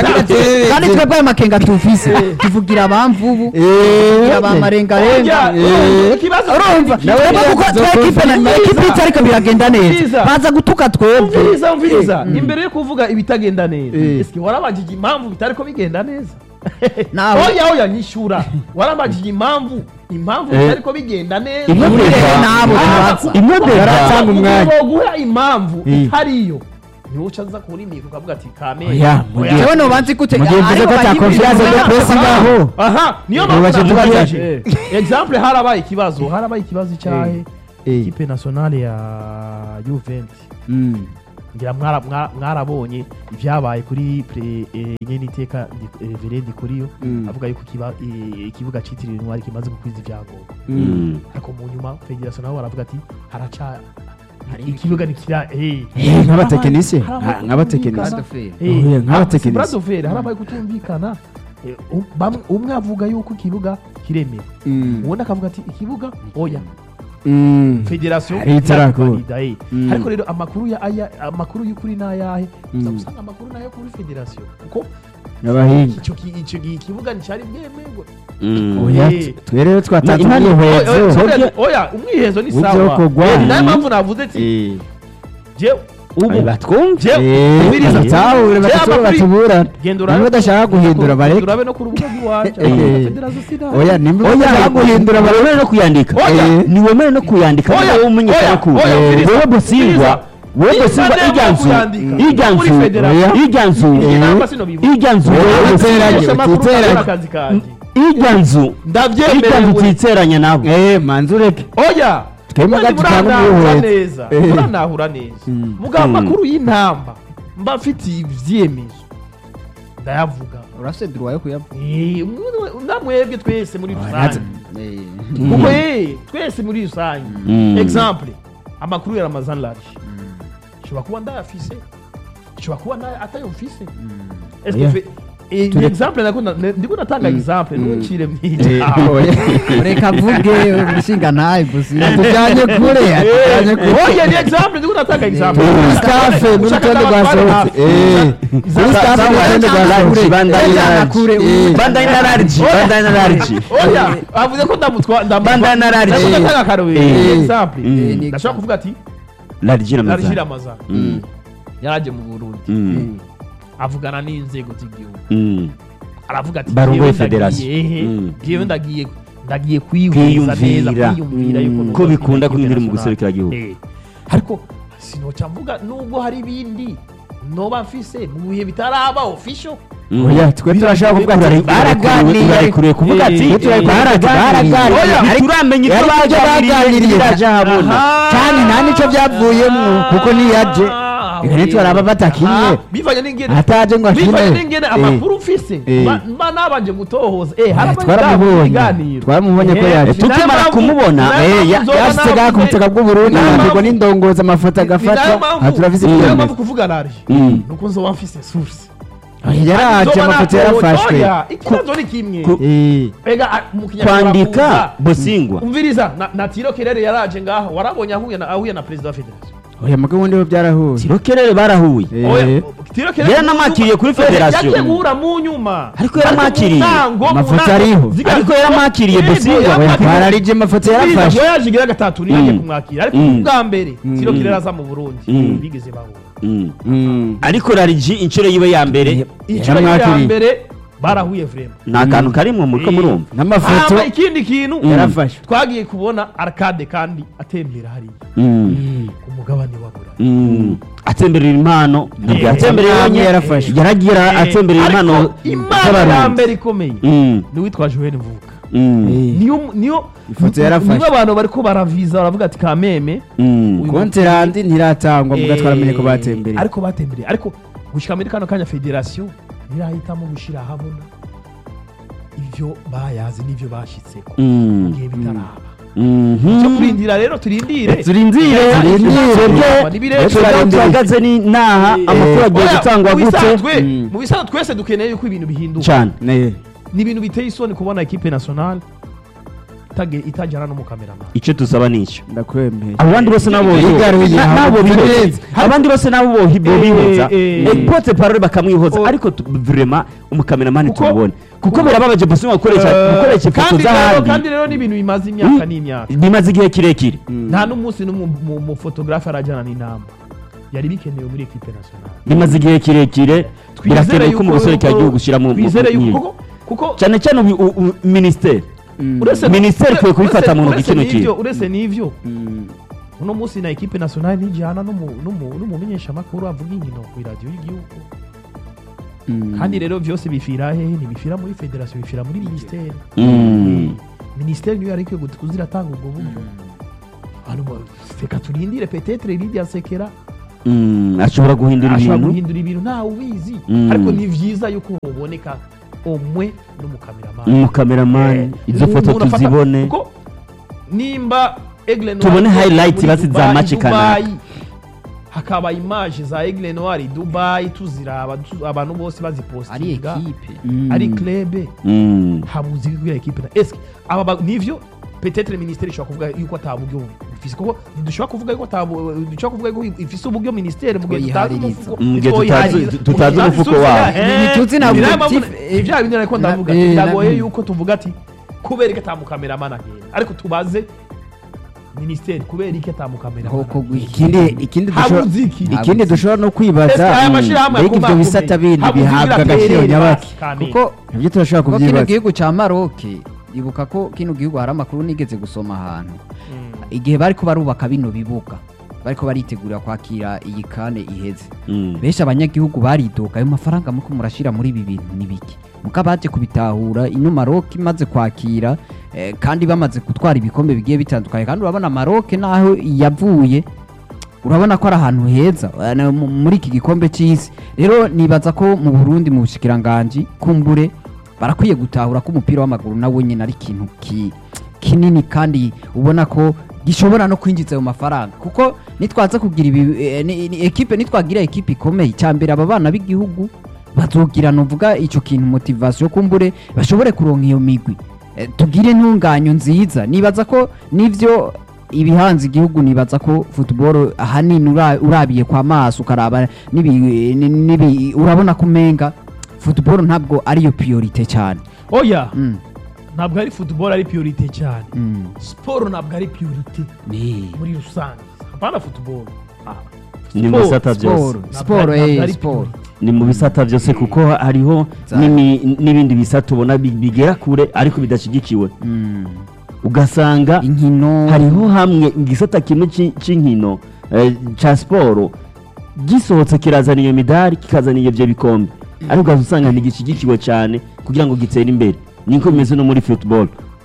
kandi twebwe ayo makenga tufise tuvugira abamvubu Eh. tuvugira abamarengarenga Oya, ikibazo urumva Nawe twebwe kuko yazo twe ekipe na kumviriza. ekipe itariko biragenda neza Kumviriza. baza gutuka twebwe umviriza umviriza imbere yo kuvuga ibitagenda neza Eh. eske warabajije impamvu bitariko bigenda neza Nawe. oya oya nyishura warabajije impamvu impamvu Eh. bitariko bigenda neza Imwe Ihurire Deva. nabo Ah, tubaza imwe kuko Deva. baratanga umwanya. guha impamvu Eh. itariyo ntiwuca aza kuri mikoro ukavuga ati kame Oya, mu gihe- jewe nobanzi gute mu gihe mvuze ko ata confiance de presse ngaho aha niyo Ubu mpamvu bakivuga navugaje ati- exemple harabaye ikibazo harabaye ikibazo cyahe Eh. ikipe nationale ya Juventus Mm. ngira mwara- mwara- mwarabonye ibyabaye kuri pre eh, nyene iteka Veredi kuri yo Mm. avuga yuko ikiba- eh, ikibuga citiriwe intwari kimaze gukwiza ibyangombwa Mm. ariko mu nyuma federasiyo nabo baravuga ati haraca ikibuga nikira eh Eh, nk'abatekinisiye Harabaye nka- nk'abatekinisiye Bradoferi. Eh, Oya, nk'abatekinisiye. Bradoferi harabaye kutumvikana Eh, um- bamwe- umwe avuga yuko ikibuga kiremera Mm. ubundi akavuga ati ikibuga oya Mm. federasiyo Hari itarakura. irakivalida, eh. Mm. ariko rero amakuru ya aya amakuru y'ukuri n'ayahe uza Mm. gusanga amakuru nayo kuri federasiyo kuko abahinga icyo ki- icyo gi- ikibuga nticyari bwemerwe Mm. oya Eh. twe rero twatanze Na- impande- Oya, oya, umwihezo oya, oya umwihezo ni Mu sawa byokorwa. Eh, ni nayo Mm. mpamvu navuze ati Eh. je ubu batwumve je Eh, ubiriza. batahure Je batatu amakuru- batuburana genda niba badashaka guhindura bareke urabe no ku rubuga rw'iwacu Eh. federasiyo sinari oya nimba badashaka guhindura bareke ntiwemere no kuyandika Oya. ntiwemere no kuyandika Oya, wowe umenyekana oya, ko oya, Eh, ubiriza, wowe bosingwa ubiriza. wowe Niba bosingwa ndemera iryanzu kuyandika, iryanzu muri federasiyo. iryanzu Iyi eh, namba sinobivuga. iryanzu Oya, wowe utiteranye, Gusa amakuru utiteranye. akora akazi kanjye iryanzu iryanzu ndabyemerewe utiteranya nabo eh manzi ureke oya Twebwe Mwari gatutanga muranahura umuhetse. neza Eh. muranahura neza Mm. mugabo Mm. amakuru y'intamba mba mfitiye ibyemezo ndayavuga urafise droit yo kuyavuga Eh, mwe- namwebwe twese muri rusange Eh, kuko eh, twese muri rusange Mm. exemple amakuru ya ramazan large nshobora kuba ndayafise nshobora kuba nda- atayumfise Est-ce que Oya. fe- eh, ni exemple nako na- ne- ndiko natanga exemple ntuncire Eh, mwija oya. reka avuge umushinga ntaye gusa atujyanye kure atujyanye kure oya ni exemple ndiko natanga exemple kuri staff n'urutonde rwasohotse eh kuri staff n'urutonde rwasohotse bandanye na Ejana large kure, Eh. bandanye na large bandanye na large oya avuze ko ndamutwa Bandana na large. ndamutwa natanga akarorero Eh. ni exemple Mm. ndashobora kuvuga ati large na Large mazana Ramazan Mm. yaraje mu Burundi Mm. avugana n'inzego z'igihugu Mm. aravuga ati Barongoye "Jewe ndagiye, federation." ehe, Mm. jewe ndagiye ndagiye kwihuriza neza Kwiyumvira. kwiyumvira yuko Mm. noza Ko bikunda kwiga kunyura mu international. guserukiragihugu. Eh. ariko sinoca mvuga nubwo hari ibindi noba mfise mu bihe bitaraba official Mm. oya twe turashaka kuvuga ati Bararekuriwe- baraganiriye bararekuriwe kuvuga ati Eh, twe eh, baraganiriye Oya, ntituramenya ibyo Yari ibyo baganiriye. biraje ahabona Aha. cyane nta nicyo byavuyemo kuko niyaje Ah, reka nitwaraba batakinye Ah, bivanye n'ingene ataje ngo bivanye akine n'ingene Eh. amakuru ufise Eh. mba- mba nabanje gutohoza eh Eh, harabaye twaramubonye. ibiganiro. Twaramubonye ko Eh, yaje. ni nayo Tukimara mpamvu- kumubona, ni nayo Eh, mpamvu ya- nzoba yashyize navuze- ku butaka bw'uburundi ni nayo ngo mpamvu- n'indongozi amafoto ni nayo agafatwa mpamvu- aha turafise ni nayo ibyemezo mpamvu kuvuga large Mm. nuko nzoba mfise source yaraje Nzoba amafoto natohoza. yarafashwe Oya, ikibazo ni kimwe ku- Eh, ega a- mu kinyarwanda kwandika kuza. bosingwa umviriza na- na tiro kerere yaraje ngaho warabonye ahuye na ahuye na perezida wa federation oya mugabo ndiho byarahuye tirokerere barahuye Eh. Oya, tiro kerere Yaranamwakiriye kuri Oya, federation. yaje guhura mu nyuma Ariko yaramwakiriye. mu ntango, mu Amafoto ntango, ariho. ziga- Ariko yaramwakiriye Yego, Bosingwa. oya yaramwakiriye. twararije amafoto yarafashwe voyage igira gatatu niyo agiye Mm. kumwakira ariko Mm. ubwa mbere Mm. tiro kerere aza mu burundi Mm. bigeze bahura Mm. Mm. ariko larigi inshuro yiwe ya mbere inshuro ya Yaramwakiriye. mbere barahuye vrema ni akantu karimwo muriko Eh. murumva n'amafoto hama ikindi kintu Mm. yarafashwe twagiye kubona arcade kandi atembera hariya Mm. ku mugabane wa burayi Mm. atemberera impano ntabwo Eh, yatembereye amwe wenyine yarafashwe. yaragiye ara- Eh, atemberera ariko impano impano ya z'abarundi mbere ikomeye Mm. ni uwitwa joel mvuka Mm. Eh. niyo niyo Ifoto yarafashwe. niyo abantu bariko baraviza baravuga ati kameme Mm. Uyu konterandi ntiratangwa muga Eh, twaramenye ko batembereye ariko batembereye ariko gushika muri kano kanya federasiyo ntirahitamo gushira ahabona ivyo bayazi n'ivyo bashitseko mu Mm. gihe bitaraba Mhm. cyo kurindira rero turindire turindire Turindire. twebwe Ni birebire. twebwe tuhagaze ni naha Eh, amakuru agiye oya, gutangwa mu gute bisanzwe- Mm. mu bisanzwe twese dukeneye yuko ibintu bihinduka cyane Ne. ni ibintu biteye isoni kubona ekipe nationale itage- itajyana n'umukameramani icyo tusaba ni icyo ndakwemeye abandi bose nabo Yigaruye, na- nabo ntabwo bihoza birenze. abandi bose nabo bo- bo Eh, bihoza eh, Eh, pote parole bakamwihoza Oh. ariko tu- vraiment umukameramani Kuko- tumubone kuko birababaje bosingwa gukoresha Eh, gukoresha ifoto kandi rero- z'ahandi kandi rero ni ibintu bimaze imyaka Mm. n'imyaka bimaze igihe kirekire nta n'umunsi n'umwe mu- mu fotogarafe arajyana n'inamba yari bikenewe muri ekipe nationale bimaze igihe kirekire birakenewe ko mu guserukira igihugu ushyira mu twizere mu- yuko mu- kuko kuko cyane cyane ubu- u- u- minisiteri Mm. uretse Minisiteri ure- ikwiye kubifata uretse mu ntoki n'ivyo- kino kintu. uretse n'ivyo Mm. uno munsi na ekipe nationale ntijyana n'umu- n'umu- n'umumenyeshamakuru avuga inkino ku iradiyo y'igihugu kandi rero byose bifira hehe ntibifira muri federasiyo bifira muri minisiteri Mm. minisiteri niyo yari ikwiye gut- kuziratanga ubwo buryo Hano ba- reka turindire petetere Lydia Sekera Mm, ashobora guhindura ashobora ibintu guhindura ibintu ntawe ubizi Mm. ariko ni byiza yuko muboneka umwe n'umukameramani umukameramani izo umuntu foto afata- tuzibone kuko nimba Aigle Noir Tubone ikoreye highlight muri basi za Dubai, match kanaka. Dubai, hakaba image za Aigle Noir Dubai tuziraba tu- abantu bose ari bazipostinga ekipe ari club Mm. habuze kubwira ekipe na eske aba ba- nivyo peut-être ministère ishobora kuvuga yuko ataburyo ifise kuko ntidushobora kuvuga yuko atabu dushobora kuvuga yuko ifise uburyo ministère mu gihe tutazi Twoyihaririza. umufuko Mu gihe twoyihaririza. tutazi- tutazi Tutazi umufuko tuzi- wabo. eh, Ntituzi na ni nayo objectif, mpamvu- eh, ibya bindi ariko na- ndavuga eh, biragoye na- yuko tuvuga ati kubera iki atamukameramana agenda ariko tubaze ministère kubera iki atamukameramana Hoko gwi- ikindi ikindi dushobora- habuze iki ikindi dushobora no Ese kwibaza aya mm, mashyirahamwe mbega ibyo akomakomeye, bisata bindi habuze bihabwa ibiraterere agaciro nyabaki basi, Kamenge. kuko nibyo turashobora kuko kino kubyibaza gihugu cya maroke ibuka ko kino gihugu hari amakuru nigeze gusoma ahantu igihe bariko barubaka bino bibuga bariko baritegurira kwakira iyi kane iheze Mm. benshi abanyagihugu baridoga ayo mafaranga muko murashira muri ibi bintu ni biki muka baje kubitahura ino maroke imaze kwakira eh, kandi bamaze gutwara ibikombe bigiye bitandukanye kandi urabona maroke naho yavuye urabona ko ari ahantu heza eh, na- mu- muri iki gikombe cy'isi rero nibaza ko mu burundi mu bushikiranganji kumbure barakwiye gutahura ko umupira w'amaguru nawe nyine ari ikintu ki- kinini kandi ubona ko gishobora no kwinjiza ayo mafaranga kuko nitwaza kugira ibi eh, ni- ni- ekipe nitwagira ekipe ikomeye cyambere aba bana b'igihugu bazogira novuga icyo kintu motivation kumbure bashobore kuronka iyo migwi Eh, tugire intunganyo nziza nibaza ko nivyo ibihanze igihugu nibaza ko football ahanini ura- urabiye kwa maso ukaraba nibi, ni- nibi, urabona ko umenga football ntabwo ariyo priorite cyane oya mm. ntabwo ari football ari priorite cyane mm. siporo ntabwo ari priorite ni muri rusange hapana football Ah, ni mu sport, bisata byose sport ntabwo sport ari- ntabwo eh ari sport priorite. ni mu bisata byose kuko hariho Za- n'imi- n'ibindi bisata ubona bi- bigera kure ariko bidashyigikiwe mm. ugasanga inkino hariho hamwe igisata kimwe ci- c'inkino eh, ca siporo gisohotse kirazana iyo midari kikazana ibyo bikombe ariko ugaza usanga ntigishyigikiwe cyane kugira ngo gitere imbere niko bimeze no muri football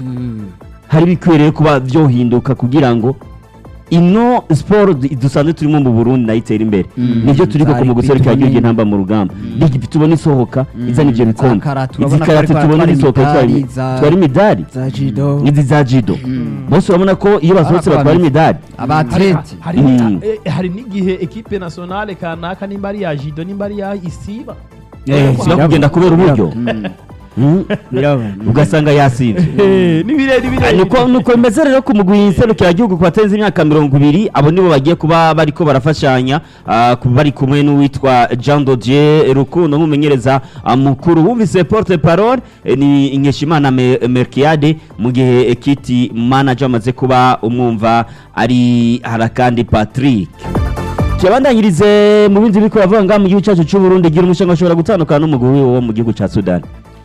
hari bikwiriye kuba byohinduka kugira ngo ino siporo du- dusanzwe turimo mu burundi nayo itere imbere Mm. nibyo turi ko Zari mu guserukira bitubone- igihugu intamba mu rugamba ligi tubona isohoka izana ibyo Za bikombe karate, izi urabona ko karate ariko tubona baratwara zisohoka zitwara imidari, imi- za- zitwara imidari za jido n'izi za jido bose urabona ko iyo basohotse Ariko batwara babizi. imidari abatleti hari Mm. eh, hari n'igihe ekipe nationale kanaka nimba ari iya jido nimba ari iya isiba Eh, siba kugenda kubera uburyo Mm. biraba ugasanga yasibye Eh, n'ibire n'ibire nuko nuko bimeze rero ku mugwi serukiragihugu ku batenze imyaka mirongo ibiri abo nibo bagiye kuba bariko barafashanya ah, ku- bari kumwe n'uwitwa jean dodier rukundo nk'umumenyereza ah, mukuru wumvise porte parole eh, ni inkeshimana Me- merkiade mu gihe ekiti manager amaze kuba umwumva ari harakandi patrick tuyabandanyirize mu bindi biriko bavuga ngaha mu gihugu cyacu cy'uburundi gira umushinga ushobora gutandukana n'umugwi wo mu gihugu cya sudani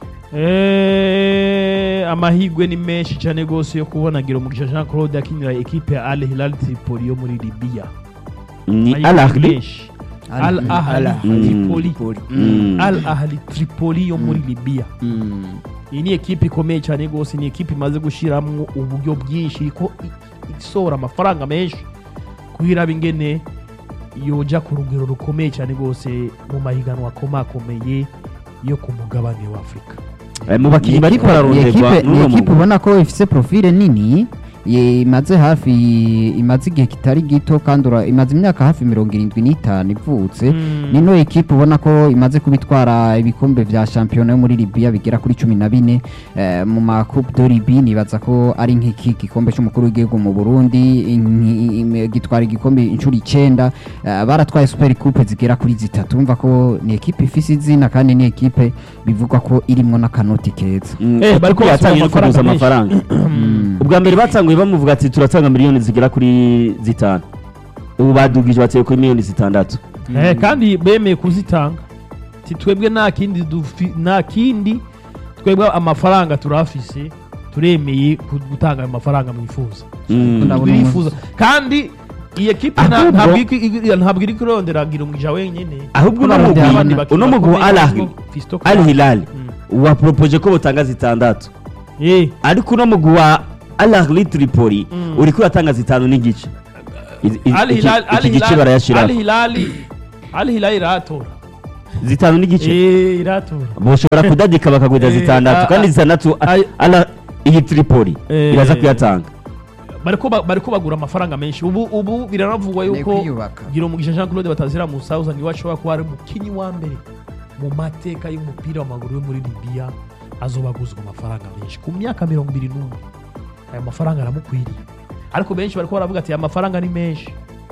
Eh, amahirwe ni menshi cyane rwose yo kubona gira umugisha jean claude akinira ekipe ya al hilal tripoli yo muri libiya ni Amahirwe al ni ahli menshi. al Al- ahli Mm. tripoli Mm. al ahli tripoli yo muri libiya iyi ni ekipe ikomeye cyane rwose ni ekipe imaze gushyiramo uburyo bwinshi iriko i- isohora amafaranga menshi kuhiraba ingene yoja ku rugero rukomeye cyane rwose mu mahiganwa akomakomeye yo ku mugabane wa afurika Eh, mu bakinnyi Ni bariko ekipe- ni bararonderwa ekipe- ni n'uno ekipe mugwi. ubona ko ifise profile nini ye- imaze hafi imaze igihe kitari gito kandi ura- imaze imyaka hafi mirongo irindwi n'itanu ivutse Mm. nino ekipe ubona ko imaze kubitwara ibikombe vya shampiyona yo muri libiya bigera kuri cumi na bine eh, mu ma coupe de libi nibaza ko ari nk'iki gikombe c'umukuru w'igihugu mu burundi inki- im- gitwara igikombe inshuro icenda eh, baratwaye super coupe zigera kuri zitatu umva ko ni ekipe ifise izina kandi ni ekipe bivugwa ko irimwo n'akanoti keza Mm, Eh, kuko bariko yatangiye no basaba kuguza amafaranga amafaranga Mm. ubwa mbere batanguye bamuvuga ati turatanga miliyoni zigera kuri zitanu ubu badugije bateye kuri miliyoni zitandatu Eh, kandi bemeye kuzitanga ti twebwe nta kindi dufi- nta kindi twebwe amafaranga turafise turemeye ku- gutanga ayo mafaranga mwifuza Mm. Ndabona turifuza kandi iyi ekipe nta- Ahubwo- ntabwo iri- iri- ntabwo iri kurondera Girumugisha wenyine ahubwo uno Abandi mugwi abandi bakinnyi uno mugwi wa bakomeye Al harimo Ahly Fiston Al Kalala. Hilal Mm. waporopoje ko butanga zitandatu Eh, ariko uno mugwi wa Al Ahly Tripoli Mm. uriko uratanga zitanu n'igice Izi- izi- Al iki- Hilal Al iki gice Hilal- Al barayashiraho Hilal Al Hilal iratora zitanu n'igice Eh, iratora boshobora kudadika bakagwida Eh, zitandatu a- kandi a- zitandatu a- ay- ala iyi Tripoli Eh. iraza kuyatanga bariko ba- bariko bagura amafaranga menshi ubu ubu biranavugwa Ni yuko kwiyubaka. gira umugisha Jean Claude batazira mu South niwe ashobora kuba ari umukinyi wa mbere mu mateka y'umupira w'amaguru yo muri Libya azobaguzwa amafaranga menshi ku myaka mirongo ibiri n'umwe aya mafaranga aramukwiriye ariko benshi bariko baravuga ati aya mafaranga ni menshi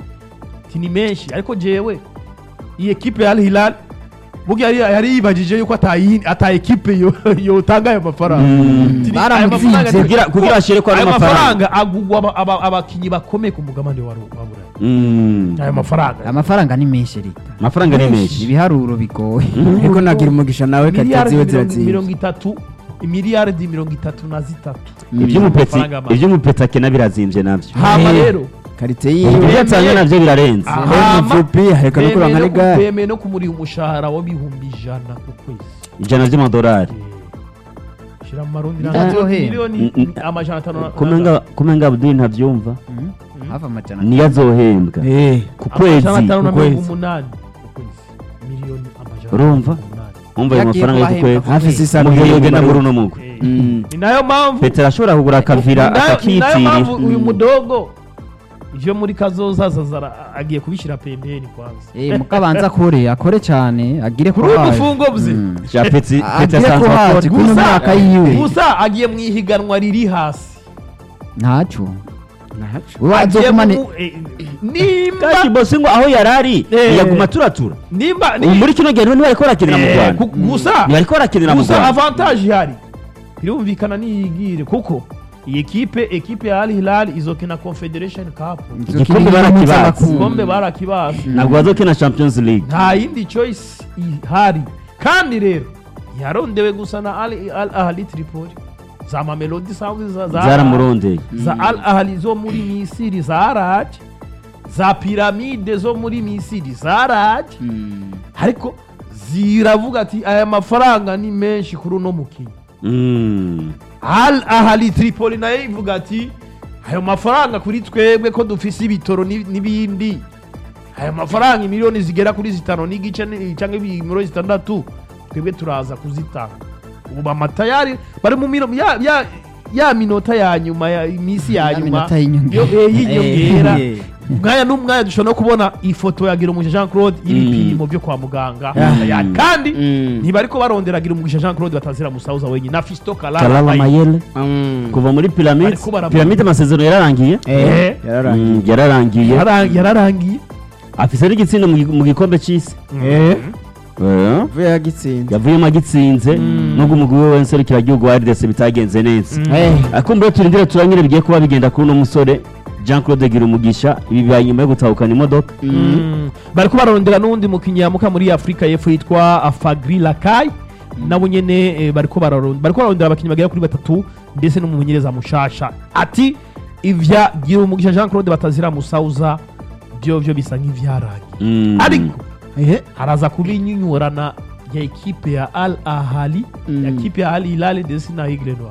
ati ni menshi ariko jewe iyi ekipe ya Al Hilal burya yari- yari yibajije yuko atayi- ata ekipe yo- yotanga ayo mafaranga Mm. Ati ni- aya mafaranga Baramutsinze. ni- Kugira- kugira bashire ko ari aya amafaranga. mafaranga agugwa aba- aba- abakinyi bakomeye ku mugabane wa Ru- wa Burayi Mm. aya mafaranga amafaranga ni menshi rita amafaranga ni menshi ibiharuro bigoye ariko nagira umugisha nawe kati miliyaridi ziwe mirongo- ziratsinze mirongo itatu imiliyaridi mirongo itatu na zitatu iby'umupetsi Amafaranga make. iby'umupetsi akena birazimvye navyo hama Eh. rero karite ibyo yiwe yatanga navyo birarenze Ah. rero Hama, mvupi aheka no kuranga n'igare bemeye no kumuriha umushahara w'ibihumbi ijana ku kwezi ijana vy'amadolari Eh, shira mu marundi Ah. nanga- Azohera. miliyoni Mm, mm. amajana atanu na- kumenga kumenga Abdul ntavyumva hava amajana niyo azohembwa Eh, ku kwezi amajana atanu na ku mirongo kwezi. umunani ku kwezi miliyoni amajana Urumva? atanu na mirongo umunani. umva ayo Yagiye mafaranga yo ku kubahemba kwezi hafi sisa mu gihe miliyoni yogenda muri bari- uno mugwi Eh, Mm. ni nayo mpamvu petero ashobora kugura akavira Ni nayo- ni nayo mpamvu akakitiri uyu mudogo ivyo muri kazoza zazara agiye kubishira pembeni kwanza Eh, mukabanza akore akore cyane agire kuri uyu mufungo bye ja peti Ah, peti agire asanzwe ko akora hazi kuno myaka yiwe gusa agiye mu ihiganwa riri hasi ntacyo Nahacu. wowe Agiye azogumane mu- eh, nimba kandi bosi ngo aho yarari Eh. yaguma turatura nimba ubu muri kino gihe niba ariko arakinira mu Eh, Rwanda ku- gusa niba ariko arakinira mu gusa Rwanda avantage ihari birumvikana niyigire kuko iyi ekipe ekipe ya Al Hilal izokina Confederation Cup Igikombe barakibazi. igikombe barakibasi ntabwo bazokina champions league nta yindi choice ihari kandi rero yarondewe gusa na Al Al Ahli Tripoli za Mamelodi Sundowns za za zaramurondeye za Al Ahli zo muri Misiri za Raj za Piramide zo muri Misiri za Raj ariko ziravuga ati aya mafaranga ni menshi kuri uno mukinnyi Mm. Al Ahli Tripoli nayo ivuga ati ayo mafaranga kuri twebwe ko dufise ibitoro ni- n'ibindi ayo mafaranga miliyoni zigera kuri zitanu n'igice ni- cyangwa miliyoni zitandatu twebwe turaza kuzitanga ubu bamatayari bari mu mino ya, ya, ya minota ya nyuma ya iminsi ya Ya nyuma minota y'inyongera. yo- eh, y'inyongera Eh. mwanya n'umwanya dushobora no kubona ifoto ya Girumugisha Jean Claude y'ibipimo byo kwa muganga Ah. Ya- kandi Mm. ntibariko barondera Girumugisha Jean Claude batazira musauza wenyine na Fisto Kalala Kalala Bayi. Mayele Mm. kuva muri pyramide Bariko baravuga. pyramide amasezerano yararangiye Eh, Eh. yararangiye Mm, yararangiye Yarara- yararangiye afise n'igitsindo mu gi- mu gikombe c'isi Eh. Eh. vuye yagitsinze yavuyemo agitsinze nubwo umugwi we w'inserukiragihugu wa RDC bitagenze neza Eh. akumbure turindire turanyine bigiye kuba bigenda kuri uno musore Jean Claude Girumugisha ibi bibaye nyuma yo gutahukana imodoka Mm. bariko barondera n'uwundi mukinnyi yamuka muri afurika y'epfo yitwa afagri lakai nabo nyene eh, bariko bararondera bariko bararondera abakinnyi bagera kuri batatu ndetse n'umumenyereza mushasha ati ivya gira umugisha jean claude batazira musauza byo byo bisa nk'ivyarangiye Mm. ariko Eh. haraza kuba inyinyurana ya ekipe ya al ahali Mm. ya ekipe ya al hilal ndetse na aigle noir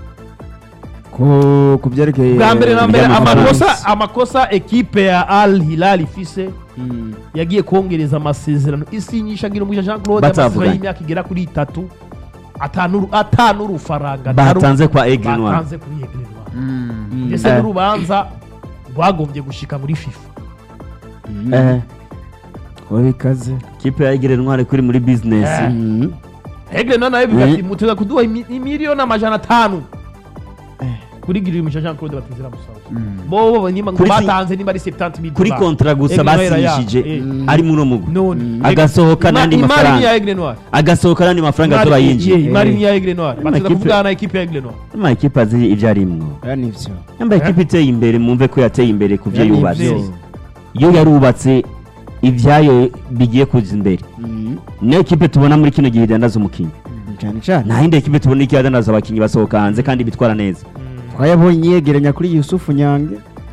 ku ku byerekeye bwa mbere na mbere By'amafaranga. amakosa amakosa ekipe ya al hilal ifise Mm. yagiye kongereza amasezerano isinyisha gira umugisha jean claude Batavuganye. amasezerano y'imyaka igera kuri itatu atanu atanu urufaranga batanze kwa Aigle Noir batanze kuri Aigle Noir Mm. ndetse Eh. n'urubanza rwagombye gushika muri fifa Mm. Eh, Kuba bikaze kipe ya Aigle Noir kuri muri business Eh. Mm. Aigle Noir nayo bivuga Eh. ati muteza kuduha imi- imiliyoni amajana atanu kuri gira umugisha jean claude batizira musaza Mm. bo bo nimba ngo Kuri fi- batanze nimba ari 70 mil kuri kontra gusa basinyishije ari muri uno mugwi none Agasohoka n'andi imari mafaranga. ni ya Aigle Noir agasohoka n'andi mafaranga Imari- atora ye- yinjiye imari ni ya Aigle Noir bateza Amakipe- kuvugana na ekipe ya Aigle Noir ama ekipe azi ibyo arimwo aya nivyo yambaye ekipe iteye imbere mwumve ko yateye imbere ku byo Ya, yubatse nivyo. iyo yarubatse ibyayo bigiye kuza imbere Mm. niyo ekipe tubona muri kino gihe idandaza umukinnyi cyane cyane nta yindi ekipe tubona ikidandaza abakinnyi basohoka hanze kandi bitwara neza twayabonye yegeranya kuri yusufu nyange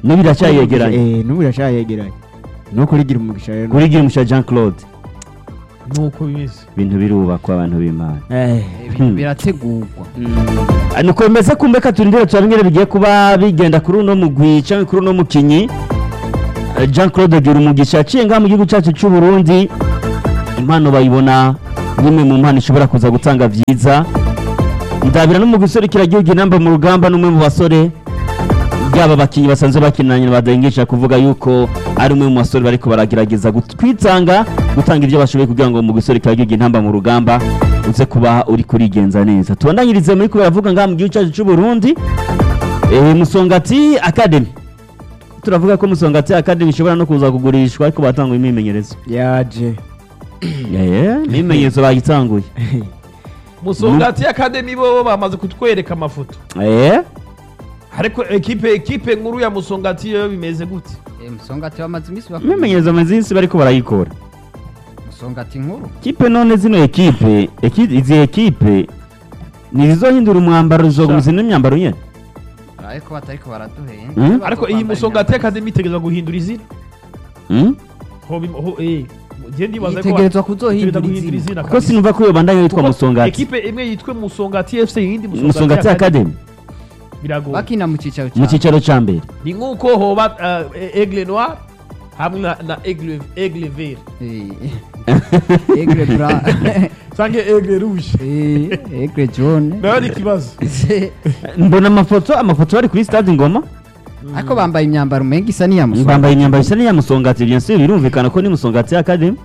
n'ubu iracyayegeranye Eh, n'ubu iracyayegeranye no kurigira umugisha rero kuri gimusha jean claude nuko bimeze ibintu birubakwa abantu b'imana Eh, ibintu birategurwa mm, nuko bimeze kumbeka turindire turabingire bigiye kuba bigenda kuri uno mugwi cyangwa kuri uno mukinyi Eh, jean claude agira umugisha yaciye ngaha mu gihugu cyacu cy'u burundi impano bayibona nk'imwe mu mpano ishobora kuza gutanga byiza ndabira no mu guserukira igihugu inamba mu rugamba n'umwe mu basore yaba abakinnyi basanzwe bakinanye badahingisha kuvuga yuko ari umwe mu basore bariko baragerageza gut- kwitanga gutanga ibyo bashoboye kugira ngo mu guserukira igihugu intamba mu rugamba uze kuba uri kurigenza neza tubandanyirize muri kubera avuga ngaha mu gihugu cyacu cy'u Burundi eh, Musongati Academy turavuga ko Musongati Academy ishobora no kuza kugurishwa ariko batanga imyimenyerezo yaje eh imyimenyerezo bayitanguye musongati academy bo bamaze kutwereka amafoto eh ariko ekipe ekipe nkuru ya musongati yo bimeze gute Eh, musongati bamaze iminsi bakora imyimenyerezo amazinsi bariko barayikora musongati nkuru kipe none zino ekipe eki- izi ekipe ntizizohindura umwambaro zizogumiza n'imyambaro nyene ariko batariko baraduhenda Mm. Bazo ariko iyi kwambara musongati imyambaro. academy itegerezwa guhindura izina Mm? ho bim- ho eh je ndibaza ko Itegerezwa itegerezwa kuzohindura guhindura izina izina kuko kabisa. sinumva ko iyo bandanya yitwa Kuko musongati ekipe imwe yitwe musongati fc iyindi musongati academy biragoye bakina mu cyicaro mu cya cyicaro ca mbere ni nk'uko hoba uh, aigle noir hamwe na, na aigle, aigle vert egre bra canke aigle rouge Eh, egre jaune nayo ni ikibazo mbona amafoto amafoto bari kuri stade ngoma ariko bambaye imyambaro umenga isa n'iya musongati bambaye imyambaro isa n'iya musongati bien sûr birumvikana ko ni musongati academy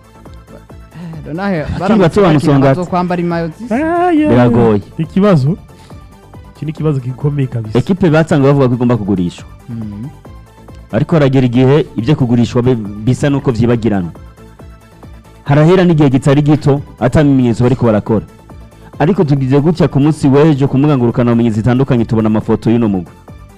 nahe bato ba Musongati. kwambara imayo zisa Biragoye. ikibazo iki ni ikibazo gikomeye kabisa ekipe batanga bavuga ko igomba kugurishwa Mm. ariko haragera igihe ibyo kugurishwa bi- bisa n'uko byibagirana harahera n'igihe kitari gito atamenyetso bariko barakora ariko tugize gutya ku munsi w'ejo ku mbuga ngurukanabumenyi zitandukanye tubona amafoto y'uno mugwi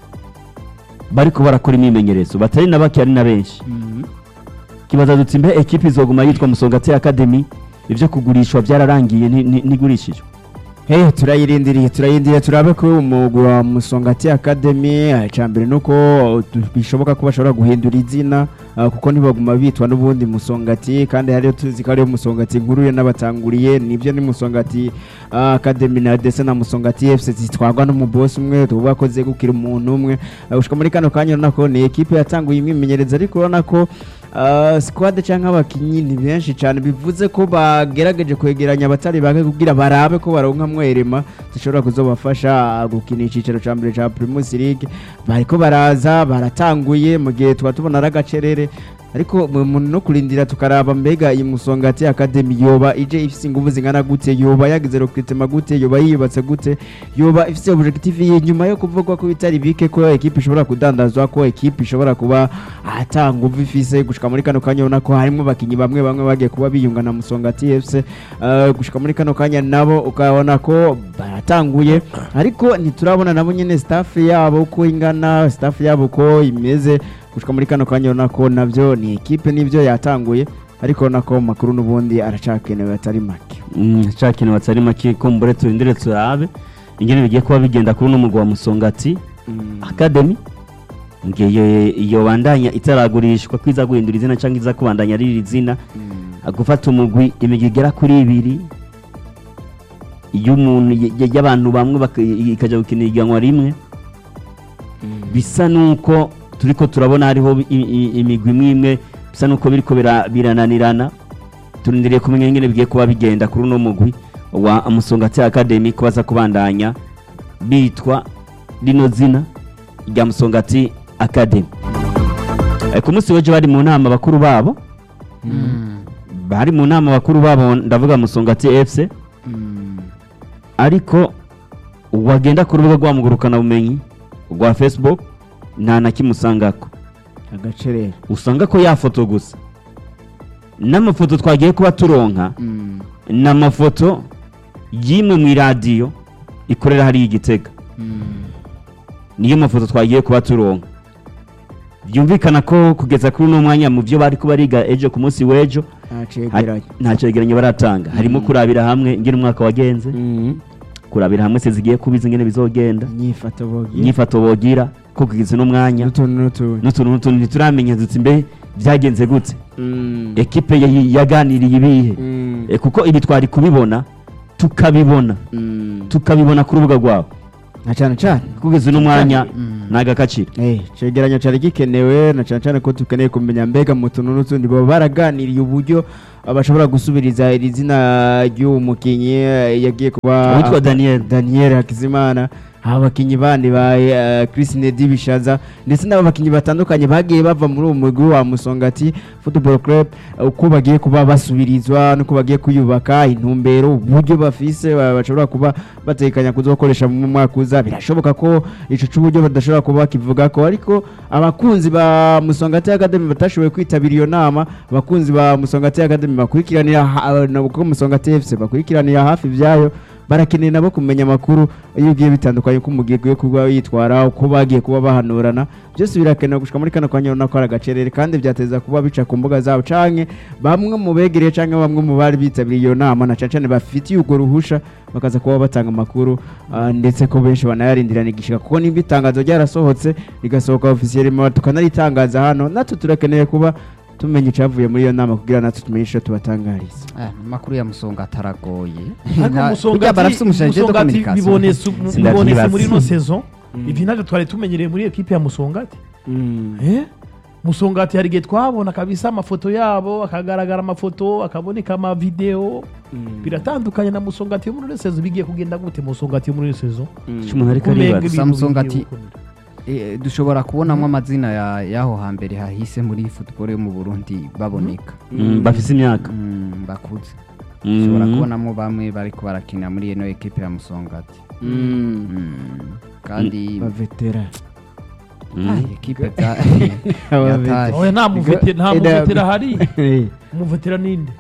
bariko barakora imyimenyerezo batari na bake ari na benshi Mm. kibaza duti mbe ekipe izoguma yitwa musongati academy ibyo kugurishwa byararangiye ni- ni- ntigurishijwe Hey, turayirindiriye turayindiriye turabe ko umugwi wa Musongati Academy icambere nuko tu- bishoboka ko bashobora guhindura izina ah, kuko ntibaguma bitwa n'ubundi Musongati kandi hariyo tuzi ko ariyo Musongati nkuru ye n'abatanguriye nibyo ni Musongati ah, Academy na ndetse na Musongati FC zitwarwa n'umubosi umwe tuvuga ko zegukira umuntu umwe Ah, gushika muri kano kanya urabona ko ni ekipe yatanguye imyimenyerezo ariko urabona ko ah, squad cyangwa abakinyi ni benshi cyane bivuze ko bagerageje kwegeranya abatari bake kugira barabe ko baronka mwerema zishobora kuzobafasha gukina icyicaro cya mbere cya Primus League bariko baraza baratanguye mu gihe tuba tubona ari agacerere ariko mu- mu- no kurindira tukaraba mbega iyi musongati academy yoba ije ifise ingufu zingana gute yoba yagize recruitment gute yoba yiyubatse gute yoba ifise objective y'inyuma yo kuvugwa ko bitari bike ko ekipe ishobora kudandazwa ko ekipe ishobora kuba ata nguvu ifise gushika muri kano kanya ubona ko harimo abakinyi bamwe bamwe bagiye kuba biyunga na musongati FC uh, gushika muri kano kanya nabo ukabona ko baratanguye ariko ntiturabona nabo nyene staff yabo uko ingana staff yabo uko imeze gushika muri kano kanya ubona ko navyo ni ekipe nivyo yatanguye ariko ubona ko mu makuru n'ubundi aracakenewe atari make cya kintu batari make kumbure turindire turabe ingene bigiye kuba bigenda kuri uno mugwi wa musongati academy ngiye iyo bandanya itaragurishwa ko iza guhindura izina cyangwa iza kubandanya ari iri zina gufata umugwi imigwi igera kuri ibiri y'umuntu y- y- y'abantu bamwe baka- ikajya gukina ihiganwa rimwe bisa nuko turiko turabona hariho i- i- imigwi imwe imwe bisa nuko biriko bira- birananirana turindiriye kumenya ingene bigiye kuba bigenda kuri uno mugwi wa musongati academy ko baza kubandanya bitwa rino zina rya musongati academy Eh, ku munsi w'ejo bari mu nama bakuru babo Mm. bari mu nama bakuru babo ndavuga musongati fc Mm. ariko wagenda ku rubuga rwamugurukana bumenyi rwa facebook nta na kimwe usangako agacerere usanga ko ya foto gusa n'amafoto twagiye kuba turonka Mm. ni amafoto y'imwe mu iradiyo ikorera hariya igitega Mm. niyo mafoto twagiye kuba turonka byumvikana ko kugeza kuri uno mwanya mu byo bari kuba bariga ejo ku munsi w'ejo ntacegeranye nta cyegeranyo baratanga harimo kurabira hamwe ingene umwaka wagenze kurabira hamwe se zigiye kubiza ingene bizogenda inyifato bogira inyifato bogira ko kugeza uno mwanya n'utuntu n'utuntu n'utuntu n'utuntu ntituramenya dutse mbe byagenze gute Mm. ekipe ya- yaganiriye ibihe Mm. Eh, kuko ibi twari kubibona tukabibona Mm. tukabibona ku rubuga rwabo na cyane cyane kugeza uno mwanya ni agakaciro Eh, cegeranyo cyari gikenewe na cyane cyane ko dukeneye kumenya mbega mu tuntu n'utundi baba baraganiriye uburyo ah, bashobora gusubiriza iri zina ry'uwo mukinnyi eh, yagiye kuba Uwitwa Daniel. Daniel Hakizimana abakinnyi bandi ba eh, Chris Nedi Bishaza ndetse n'abakinnyi batandukanye bagiye bava muri uwo mugwi wa Musongati Football Club eh, uko bagiye kuba basubirizwa nuko bagiye kuyubaka intumbero uburyo bafise ba- bashobora kuba batekanya kuzokoresha mu mwaka uza birashoboka ko ico c'uburyo badashobora kuba bakivuga ko ariko abakunzi ba Musongati Academy batashoboye kwitabira iyo nama abakunzi ba Musongati Academy bakurikiranira ha- na kuko Musongati FC bakurikiranira hafi vyayo barakeneye nabo kumenya amakuru iyo ugiye bitandukanye uko umugiye kuba yitwara uko bagiye kuba bahanurana byose birakenewe gushika muri kano kanya urabona ko ari agacerere kandi byateza kuba bica ku mbuga zabo canke bamwe mu begereye canke bamwe mu bari bitabiriye iyo nama na cane cane bafitiye urwo ruhusha bakaza kuba batanga amakuru ah, ndetse ko benshi banayarindirana igishika kuko nimba itangazo ryarasohotse rigasohoka ofisiyeli tukanaritangaza hano natwe turakeneye kuba tumenya icyavuye muri iyo nama kugira natwe tumenye ico tubatangariza Ah, amakuru ya musonga ataragoye ariko Na- musongati burya barafise umushaje de musongati communication bibonetse Sindavyibaza. bibonetse muri ino saison ivi navyo twari tumenyereye muri ekipe ya musongati Eh? musongati hari igihe twabona kabisa amafoto yabo akagaragara amafoto akaboneka amavideo biratandukanye na musongati yo muri ino saison bigiye kugenda gute musongati yo muri ino saison cy'umuntu ariko Kumenga aribaza ibintu Samsung bigiye ati- gukunda. Eh, dushobora kubonamo amazina ya- y'aho hambere hahise muri football yo mu burundi baboneka Mm, bafise imyaka Mm, bakuze Mm. dushobora kubonamo bamwe bariko barakinira muri ino ekipe ya musongati Mm, kandi bavetera Mm. Ah, ekipe bya- Abavetera. yataye. oya nta muvete- nta Ida- muvetera hari umuvetera ninde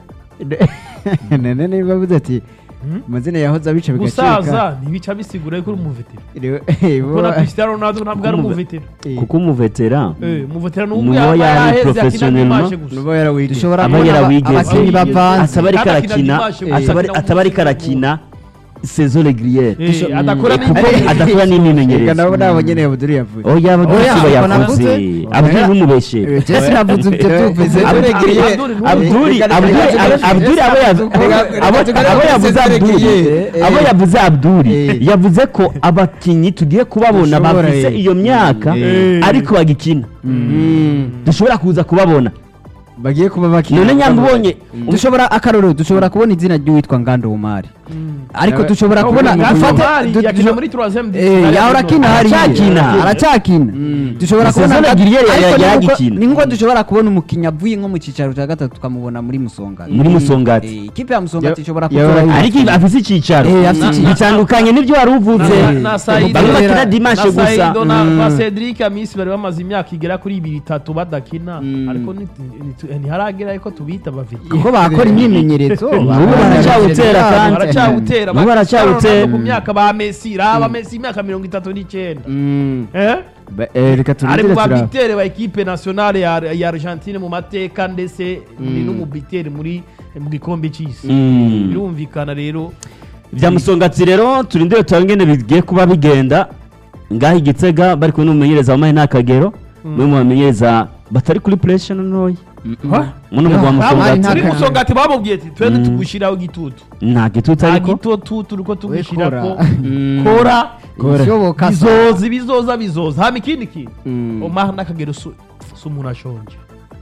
none niba avuze ati Hmm? amazina yahoze abica bigacika gusaza ntibica bisigura yuko uri umuvetera Rero- kuko na cristiano ronaldo ntabwo ari Umuve- umuvetera Eh, kuko umuvetera Eh, umuvetera ni Ni umwe uwo yaba yari yaheze akina professionnellement. dimanche gusa nuba yarawigeze. dushobora Aba kubona aba- yarawigeze. abakinnyi Aba- bavanze ataba ariko Kandi akina arakina dimanche gusa, ataba akina ataba ariko umunsi arakina saison régulière Eh, adakora kuko n'imyitozo. adakora Reka n'imyimenyerezo nabo nabo nyene Abdul yavuze oya abaduri Oya, sibo ntabwo yavuze navuze. abaduri n'umubeshe Eh, Jesse navuze ibyo tuvuze Abdul Regriye. Abdul ni abduri Reka- abduri reka- reka- abduri abo yav- reka- reka- abo- reka- abo reka- yavuze reka- abduri reka- abo eh, yavuze abduri eh. yavuze ko abakinnyi tugiye kubabona Dushobora, bafise eh. iyo myaka Eh. ariko bagikina Mm. dushobora kuza kubabona bagiye kuba bakina none nyamba ubonye dushobora akarorero dushobora kubona izina ry'uwitwa ngando umari ariko Nawe- dushobora kubona Ngando dufate Omari du- yakina du- muri 3ème Eh, yahora akina hariya Aracyakina. aracyakina Mm. dushobora Saison kubona régulière ariko yari ni nkuko- agikina. ni nkuko dushobora kubona umukinnyi avuye nko mu cyicaro cya gatatu tukamubona muri musongati muri musongati Eh, ikipe ya musongati Ya- ishobora ya- kuza ariko afise icyicaro Eh, afise icyicaro. bitandukanye n'ibyo wari uvuze Na- na- na Saido- bamwe bakina na dimanche gusa Saido na Mm. ba Cedric Amisi bari bamaze imyaka igera kuri ibiri itatu badakina Mm. ariko ni- ni- ntiharagera yuko tubita bafite kuko bakora imyimenyerezo N'ubu baracyawutera kandi. baracyawutera N'ubu baracyawutera. ku myaka ba Messi raba Messi imyaka mirongo itatu n'icyenda Mm. Eh? Ba- eh, reka ari turindire mu turaba babitere ba ekipe nationale ya, ya Argentine mu mateka ndetse ni n'umubitere muri mu gikombe cy'isi Mm. birumvikana rero bya musongati rero turindire turabe ingene bigiye kuba bigenda ngaho igitega bari kumwe n'umumenyereza wamaye n'akagero umwe mu bamenyereza batari kuri puresha ntoya muno mugwa Ah, musongati nta- muri musongati babubwiye ati twende Mm. tugushyiraho igitutu nta gitutu nta ariko gitutu turiko tugushyira kora. ko Mm. kora Kora. ishoboka bizoza bizoza bizoza hama ikindi kintu Mm. omar n'akagero si si umuntu ashonje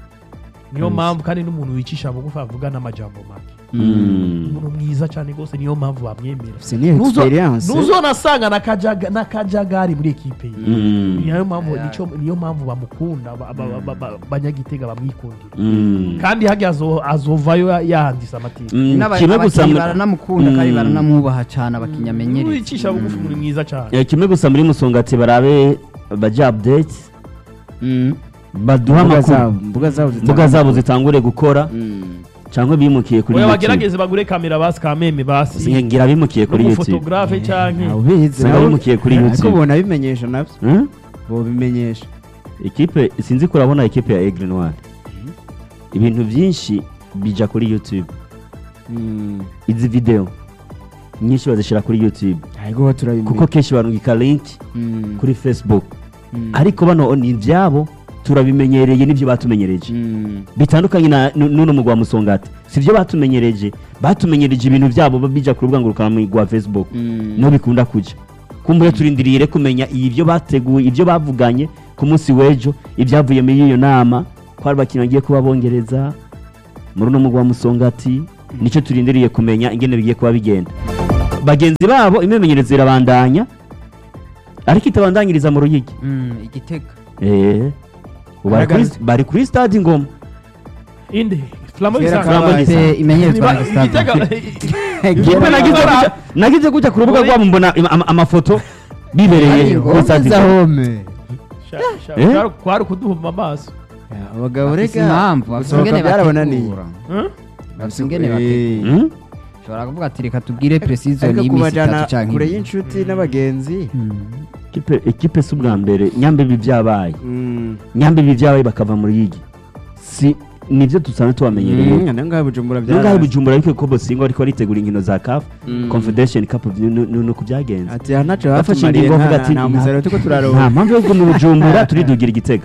niyo mpamvu kandi n'umuntu wicisha bugufi avuga n'amajambo make Mm. umuntu mwiza cyane rwose niyo mpamvu bamwemera Afise niyo Nuzo- experience. nuzonasanga n'akajaga- n'akajagari muri ekipe ye Mm. niyo mpamvu Yeah. nico- niyo mpamvu bamukunda ba- ba- ba- ba- banyagitega bamwikundira Mm. kandi hajya azo- azovayo ya- yahandise amateka Mm, N'aba- kimwe gusa abakinnyi mu- baranamukunda kandi Mm. baranamwubaha cyane abakinnyi amenyereye wicisha bugufi muri mwiza cyane Eh, kimwe gusa muri musongati barabe baja update Mm. baduha Mbuga amakuru zabo mbuga zabo zitanga mbuga zabo amakuru. zitangure gukora Mm. cyangwa bimukiye kuri oya youtube bagerageze bagure kamera basi kameme basi ngira bimukiye kuri youtube n'umufotografe canke Ntawe ubizi, Usanga nawe- bimukiye kuri ariko YouTube. ubona bimenyesha nabyo Hmm? bobimenyesha ikipe sinzi ko urabona ikipe ya Aigle Noir ibintu byinshi bija kuri youtube Mm. izi video nyinshi bazishyira kuri youtube ariko bo turabimenya kuko kenshi barungika link Mm. kuri facebook ariko bano ni ibyabo turabimenyereye n'ibyo batumenyereje Mm. bitandukanye na nu- n'uno mugwa musongati si byo batumenyereje batumenyereje ibintu byabo bija ku rubuga ngurukanabumenyi rwa facebook Mm. niho bikunda kuja kumbure turindiriye kumenya ibyo bateguye ibyo bavuganye ku munsi w'ejo ibyavuye muri iyo nama ko hari abakinnyi bagiye kuba bongereza muri uno mugwa musongati nicyo turindiriye kumenya ingene bigiye kuba bigenda bagenzi babo imimenyerezo irabandanya ariko itabandanyiriza mu ruyigi Mm, igitega Eh, ubu bari kuri- Haragana- bari kuri stade ingoma inde flamo Kera bisanga kabaye. Ikipe imenyerezwa na Gustave. igitega Ikipe nagize gutya- nagize gutya ku rubuga rwabo mbona ama- ama- amafoto bibereye Ariko, kuri stade Za ingoma home. Eh? kwari kuduhuma amaso Ya, abagabo bafise rega impamvu bafise gusohoka ingene byarabananiye bategura Huh? bafise ingene Eh. bategura Mm? ushobora kuvuga ati reka tubwire precision ariko y'iminsi kubajana itatu canke kure ibiri. y'inshuti n'abagenzi Ikipe- ikipe si ubwa mbere nyambe ibi byabaye Mm. nyambe ibi byabaye bakava mu ruyigi si nibyo dusanzwe tubamenyereye Mm, nangahe bujumbura nungahe byaraje. bujumbura ariko ko bosingo ariko baritegura inkino za caf Mm. confederation cup ni- ni ni uko byagenze ati aha ntaco bafashe batumariye ingingo bavuga nta ati nta musaruro turiko nta turaronka mpamvu yo kuguma i bujumbura turidugira igitega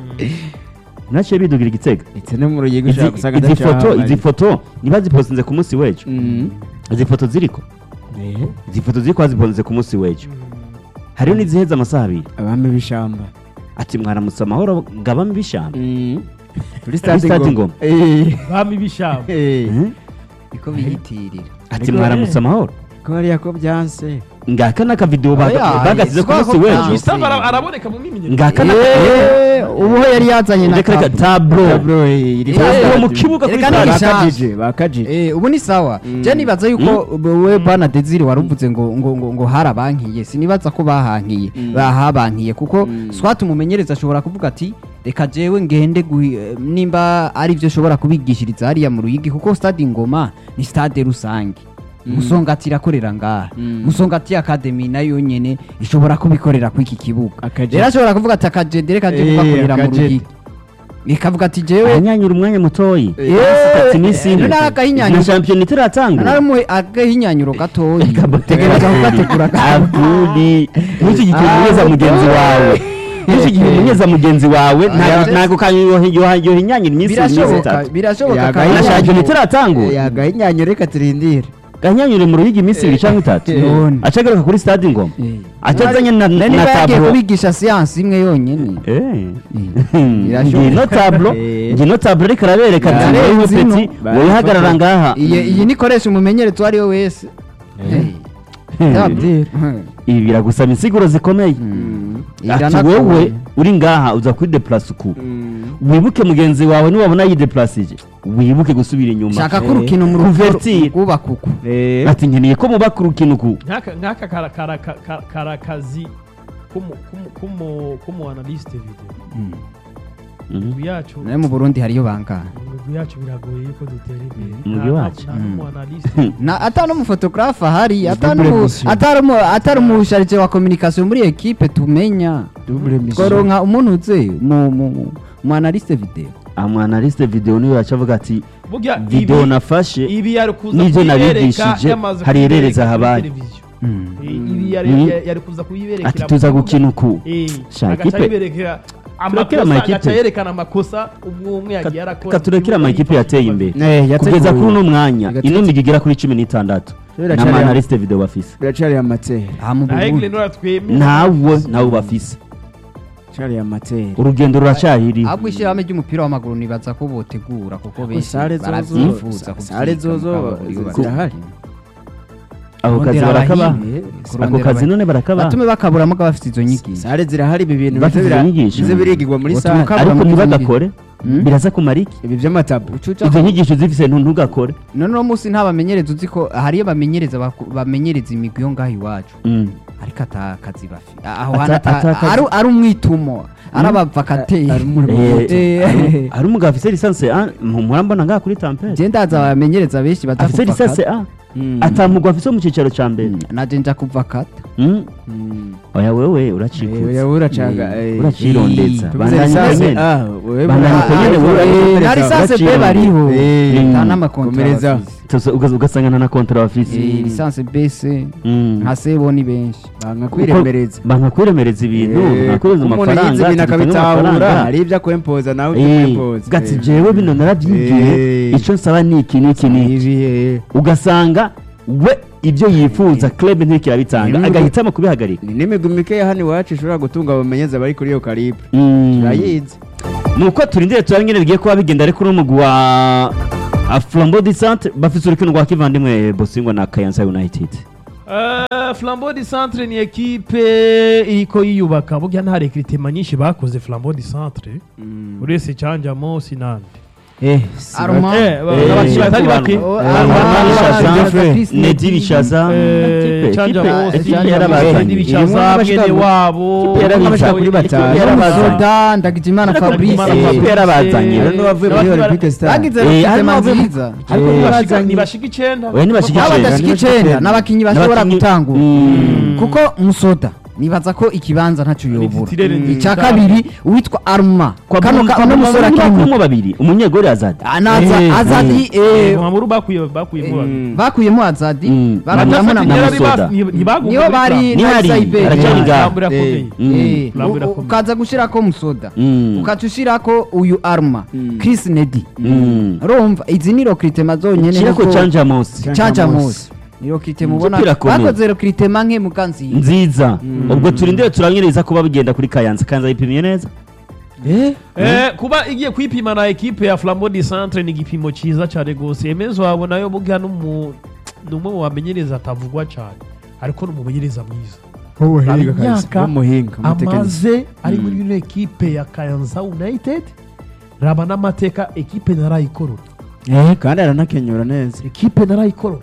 naciye bidugira igitega ndetse no mu ruyigi Izi- ushaka gusanga izi foto adacahamariye. izi foto niba zipostinze ku munsi w'ejo Mm. izi foto ziriko izi foto ziriko bazipostinze ku munsi w'ejo hariho n'iziheza amasaha abiri abami b'ishamba ati mwaramutse amahoro ngabamo ibishamba Mm. kuri stade stade Ngoma. ngoma Eh, bami bishamba eh. Eh? niko biyitirira ati Ariko- mwaramutse amahoro ko hariya ko byanse ngaka n'akavidewo baga- Oya, bagasize ku si munsi ko w'ejo byanse. Gustave ara- araboneka mu myimenyerezo ngaka na ubu ho yari yazanye na reka reka tablo. tablo Tablo, eh, iri Eh, kuri uwo stade. mu kibuga kuri Reka stade. ni ishati. bakajije bakajije Eh, ubu ni sawa Mm. je nibaza yuko we bana Desire waruvuze ngo ngo ngo, ngo harabankiye sinibaza ko bahankiye Mm. bahabankiye kuko Mm. swat umumenyereza ashobora kuvuga ati reka jewe ngende guhi- eh, nimba ari byo ashobora kubigishiriza hariya mu ruyigi kuko stade ingoma ni stade rusange musongati irakorera ngaha Mm. musongati academy nayo nyene ishobora kubikorera ku iki kibuga Akajede. rero ashobora kuvuga ati akajede reka je Eh, kugakorera mu akajede. ruyigi ikavuga ati jewe anyanyura umwanya mutoyi Eh, ati iminsi ine eh, n'agahinyanyuro. na shampiyona itaratangura naramuwe agahinyanyuro gatoyi Ikabutegeka. tegereza kugategura abudi n'iki gihe Ah, umunyeza mugenzi wawe n'iki gihe Eh. umunyeza mugenzi wawe Ah, ntabwo kanyohinyanyura iminsi iminsi birashoboka itatu birashoboka Yaga- kandi na Gahinyanyuro. shampiyona itaratangura yagahinyanya reka turindire gahanyanyure mu ruyigi iminsi ibiri cyangwa itatu None. acagaruka kuri stade ingoma Eh. acazanye na Nari na niba yagiye tablo kubigisha siyansi imwe yonyine Birashoboka. ngino tablo Eh. ngino tablo ariko arabereka ati Yarenze wowe ino. peti Bari wihagarara bafata- ngaha iyi iyi nikoresha umumenyerezi uwo ari we wese Hmm. Tablo. ibi biragusaba insiguro zikomeye Hmm. ati Iranagoye. wowe uri ngaha uza kuri deplase uku wibuke mugenzi wawe niwabona yideplacije wibuke gusubira inyuma shaka ko urukino mu Kuvertire. rwubaka uku ati nkeneye ko mubaka urukino uku nk'aka nk'aka kara- kara- kara- karakazi k'umu- k'umu- k'umu- k'umu analyste video Mhm. imigwi yacu nayo mu burundi hariyo bangana imigwi yacu biragoye yuko dutera imbere Umugwi Nta- wacu? nta n'umu analyste na atari n'umufotogarafe ahari Double atari n'umu- mission. atari umu- atari umusharije wa communication muri ekipe tumenya Double mission. tworonka umuntu uze mu- mu mu- mu analyste video amwanaliste video niwe yacavuga ati burya video ibi nafashe ibi yari kuza n'ibyo kuyibereka nabigishije yamaze hari kuyibereka herereza kuri habaye. televiziyo. Mm. Eh, ibi yari Mhm. yari- yari kuza kuyiberekera ati tuza mu gukina uku Eh, Sha, agaca ikipe- yiberekera Turekere amakosa amakipe. agaca yerekana amakosa umwe umwe yagiye arakora Ka turekere amakipe yateye imbere Eh, yateguwe. kugeza kuri uno mwanya Igateza- ino migi igera kuri cumi n'itandatu Biracari- n'amanaliste video bafise biracari amateri aha mu na burundi egle nora twemera ntawe ntawe bafise biracari amateri urugendo ruracyahiri ahubwo ishyirahamwe ry'umupira w'amaguru nibaza ko botegura kuko benshi sare zozo- barabyifuza sare zozo zirahari. ako kazi kurondera barakabaha abahinga, ako kurondera kazi abahinga. none barakabaha batume bakaburamo ko bafite izo nyigisho sare zirahari ibi bintu Bafite bize izo bira- nyigisho. bize birigirwa muri Ubutumwa sare kabura ariko muri izo ntibagakore Mm. biraza kumara iki ibi by'amatabu ucuca izo nyigisho zifise ntu- ntugakore none uno munsi nta bamenyereza uzi ko hariyo bamenyereza baku- bamenyereza imigwi yo ngaho iwacu Mm. ariko ata kazi bafite aho Ata- hantu ata- ata kazi. ari- ari umwitumo ari abavakateri ari muri Eh, Eh, hari- hari umugabo afise lisansi a murambona ngaha kuri tampere je ndaza abamenyereza benshi baza afise lisansi kuvakata a atamugwa afise mu cicaro ca mbere naje nja kuvakata Mm? Mm. oya wewe Eh, uracikutse oya, uracaga, eh. uracirondeza Tuvuze bandanya lisansi, nyene ah, wewe Bandanya bura- uko nyene, ah, wewe eh, urakomereza, na lisansi be uracirondeza. bariho Eh, nta mm. n'amakontra Komereza. bafise Tuzo- uga- ugasanga nta na kontra bafise Eh, lisansi bese Mm. nka sebo ni benshi banga kwiremereza banga kwiremereza ibintu Eh, ntakureza umuntu yize amafaranga ibintu tugatanga akabitahura amafaranga. hari ibyo akwempoza nawe Eh, ukwempoza gati jewe bino narabyigiye Eh. icyo nsaba ni iki n'iki n'iki ugasanga we ibyo yifuza club ntikirabitanga Mm. agahitamo kubihagarika ni n'imigwi mikeya hano iwacu ishobora gutunga abamenyeza bari kuri iyo karibu Mm. turayizi nuko turindire turare nyine bigiye kuba bigenda ariko n'umugwi wa a flambeau du centre bafite urukino rwa kivandimwe bosingwa na kayanza united Eh, flambeau du centre ni ekipe iriko yiyubaka burya nta rekritema nyinshi bakoze flambeau du centre uretse cyanjamo sinande Armand. Eh, ba- Eh, abakinnyi batari eh, bake Oh, Eh, Armand, Armand Armand, Bishaza, Chris Nedi Nedi. Bishaza Eh, Kipe- canja kipe- bose kipe canja yarabazanye. bose Bishaza Irimo n'abashika mwene muri- wabo Kipe yarabazanye. kuri batanu. Kipe yarabazanye. Musoda Ndagijimana Ariko Fabrice Ndagijimana Fabrice yarabazanye. Eh, rero n'uwavuye muri n'abandi olympique star bagize Eh, rokitema harimo abavuye- nziza ariko Eh, ntibashika- bazanye- ntibashika icenda Oya, ntibashika abo icenda. badashika ntibashika icenda icenda. n'abakinnyi bashobora N'abakinnyi- gutangura Mm. kuko musoda nibaza ko ikibanza ntacyo yobura Titirere nziza. icya kabiri uwitwa aruma kwa kano Bruno- ka- kwa uno Bruno musore bakuyemo akimwe babiri umunyegori azadi anaza Eh, azadi eh, muhamuru bakuye bakuyemo babiri Mm. bakuyemo azadi Mm. bakuramo na Batatu Batatu Musoda. ntiyari bas- nti- ntibagumye nibo muri bari Flambeau. Ni na hari, Saiberi. aracyari Eh, ngaho. Flambeau irakomeye. Mm. eh, Flambeau u- irakomeye. ukaza gushirako musoda Mm. ukaca ushirako uyu aruma Mm. chris nedi Mm. urumva izi ni rokritema zonyene Kirako nuko- canja mosi Canja canja Mose. mose ni rokritema ubona Umupira akomeye. bakoze rokritema nke mukanziye nziza ubwo turindire turanyereza kuba bigenda kuri kayanza kayanza yipimye neza Eh, kuba igiye kwipima na ekipe ya flambeau du centre ni igipimo cyiza cyane rwose emezo wabo nayo burya n'umu- ni umwe mu bamenyereza atavugwa cyane ariko ni umumenyereza mwiza w'umuhinga Imyaka kabisa w'umuhinga umutekinisiye amaze ari muri ino ekipe ya kayanza united raba n'amateka ekipe narayikorora kandi aranakenyura neza ekipe narayikorora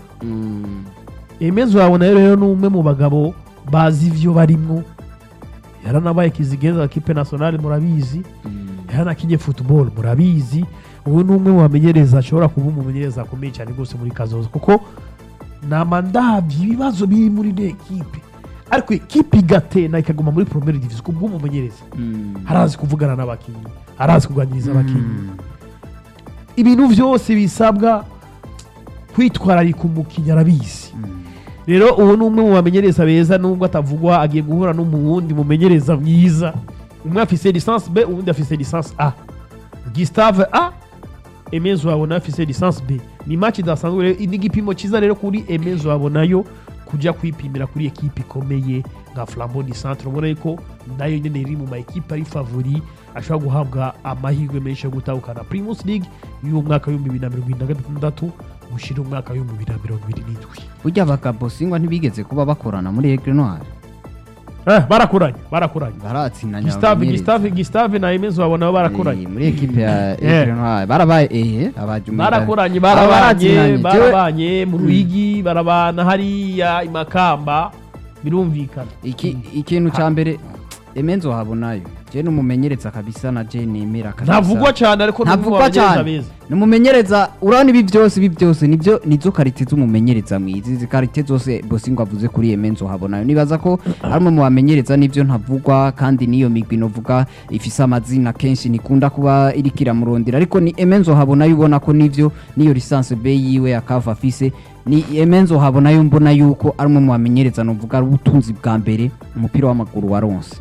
emezo wawe nayo rero ni umwe mu bagabo bazi ibyo barimo yaranabaye kizigenza ekipe nationale murabizi yaranakinye football murabizi ubu ni umwe mu bamenyereza ashobora kuba umumenyereza akomeye cyane rwose muri kazoza kuko nama ndabyo ibibazo biri muri ino ekipe ariko ekipe igatena ikaguma muri promere division ku bw'umumenyereza harazi kuvugana n'abakinnyi harazi kuganiriza abakinnyi ibintu byose bisabwa kwitwararika umukinnyi arabizi rero ubu ni umwe mu bamenyereza beza nubwo atavugwa agiye guhura n'umuwundi mumenyereza mwiza umwe afise lisansi b uwundi afise lisansi a gisitave a emezo wabona afise lisansi b ni match idasanzwe rero ni igipimo cyiza rero kuri emezo wabonayo kujya kwipimira kuri ekipe ikomeye nka flambo di centre ubona yuko nayo nyine iri mu ma ekipe ari favori ashobora guhabwa amahirwe menshi yo gutahukana primus league y'umwaka w'ibihumbi bibiri na mirongo irindwi na gatandatu gushyira umwaka w'ibihumbi bibiri na mirongo ibiri n'indwi burya abagabo singwa ntibigeze kuba bakorana muri egre noire Eh, barakoranye barakoranye baratsinanya Gustave abamenyereza. Gustave Gustave na Emezo babona Eh, barakoranye muri ekipe ya Eh. egre noire barabaye ehe abajumira barakoranye Aba barabanye baratsinanye. barabanye mu ruyigi barabana hariya imakamba birumvikana iki ikintu cya mbere emenzo habonayo je numumenyereza kabisa na je nemera kabisa ntavugwa cyane ariko ni umwe mu ntavugwa bamenyereza cyane beza numumenyereza urabona ibi byose ibi byose nibyo nizo karite z'umumenyereza mwiza izi karite zose bosingo avuze kuri emenzo habonayo nibaza ko ari umwe mu bamenyereza nibyo ntavugwa kandi niyo migwi novuga ifise amazina kenshi nikunda kuba iriko iramurondera ariko ni emenzo habonayo ubona ko nivyo niyo lisansi be yiwe akava afise ni emenzo habonayo mbona yuko ari umwe mu bamenyereza novuga ari ubutunzi bwa mbere umupira w'amaguru waronse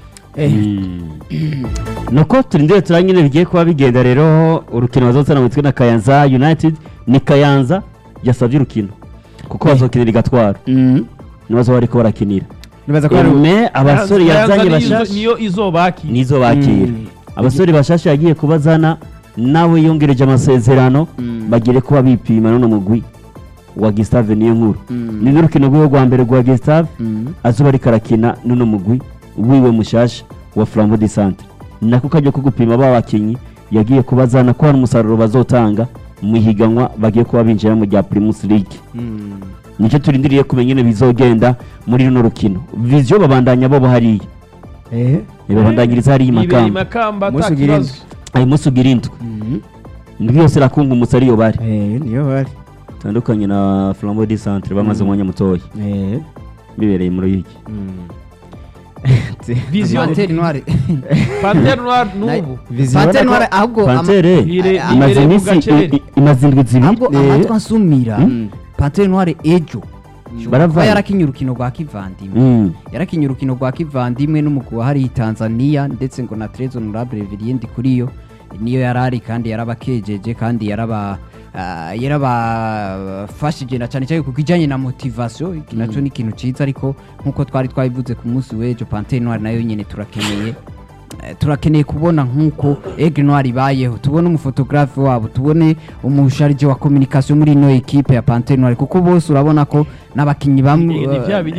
nuko turindire turanyine bigiye kuba bigenda rero urukino bazotana witwe na kayanza united ni kayanza yasabye urukino kuko bazokinira igatwara nibazo bariko barakinira nibaza ko hari me abasore Kayanza yazanye niyo izo- bashasha niyo izobaki nizo bakira abasore bashasha yagiye kubazana nawe yongereje amasezerano bagire kuba bipima none mugwi wa Gustave niyo nkuru ni n'urukino rwiwe rwa mbere rwa Gustave azuba ariko arakina n'uno mugwi wiwe mushasha wa Flambeau du Centre nako kajya ko gupima ba bakinyi yagiye kubazana ko hari umusaruro bazotanga mu ihiganwa bagiye kuba binjira mu rya Primus League nicyo turindiriye kumenya nyine bizogenda muri runo rukino vision babandanya bo hariya eh babandanyiriza hariya i ibiri Makamba makamba Umunsi ata ugira kibazo ayo munsi ugira indwi indwi yose irakunga umusa ariyo bari eh niyo bari tandukanye na Flambeau du Centre bamaze umwanya mutoya eh bibereye muri iki vision Panthère Noire pantere noire n'ubu Vision Panthère ubona ko- Noire ahubwo ama- pantere Ire- Ah, imaze ibereye mu iminsi gacerere. i- i- imaze indwi zibiri ahubwo Eh, amatwi ansumira Mm. Panthère Noire ejo kuba Baravana. yarakinye urukino rwa kivandimwe Mm. yarakinye urukino rwa kivandimwe n'umugwi wa hariya i tanzania ndetse ngo na trez honorable viriendi kuri yo niyo yarari kandi yarabakejeje kandi yaraba ah, yarabafashije na cyane cyane ku kijyanye na motivation iki nacyo ni ikintu cyiza ariko nk'uko twari twabivuze ku munsi w'ejo pantere noire nayo nyine turakeneye Eh, turakeneye kubona nk'uko Aigle Noir ibayeho tubone umufotografe wabo tubone umusharije wa communication muri ino ekipe ya Panthère Noire kuko bose urabona ko n'abakinnyi bamwe ni bya bindi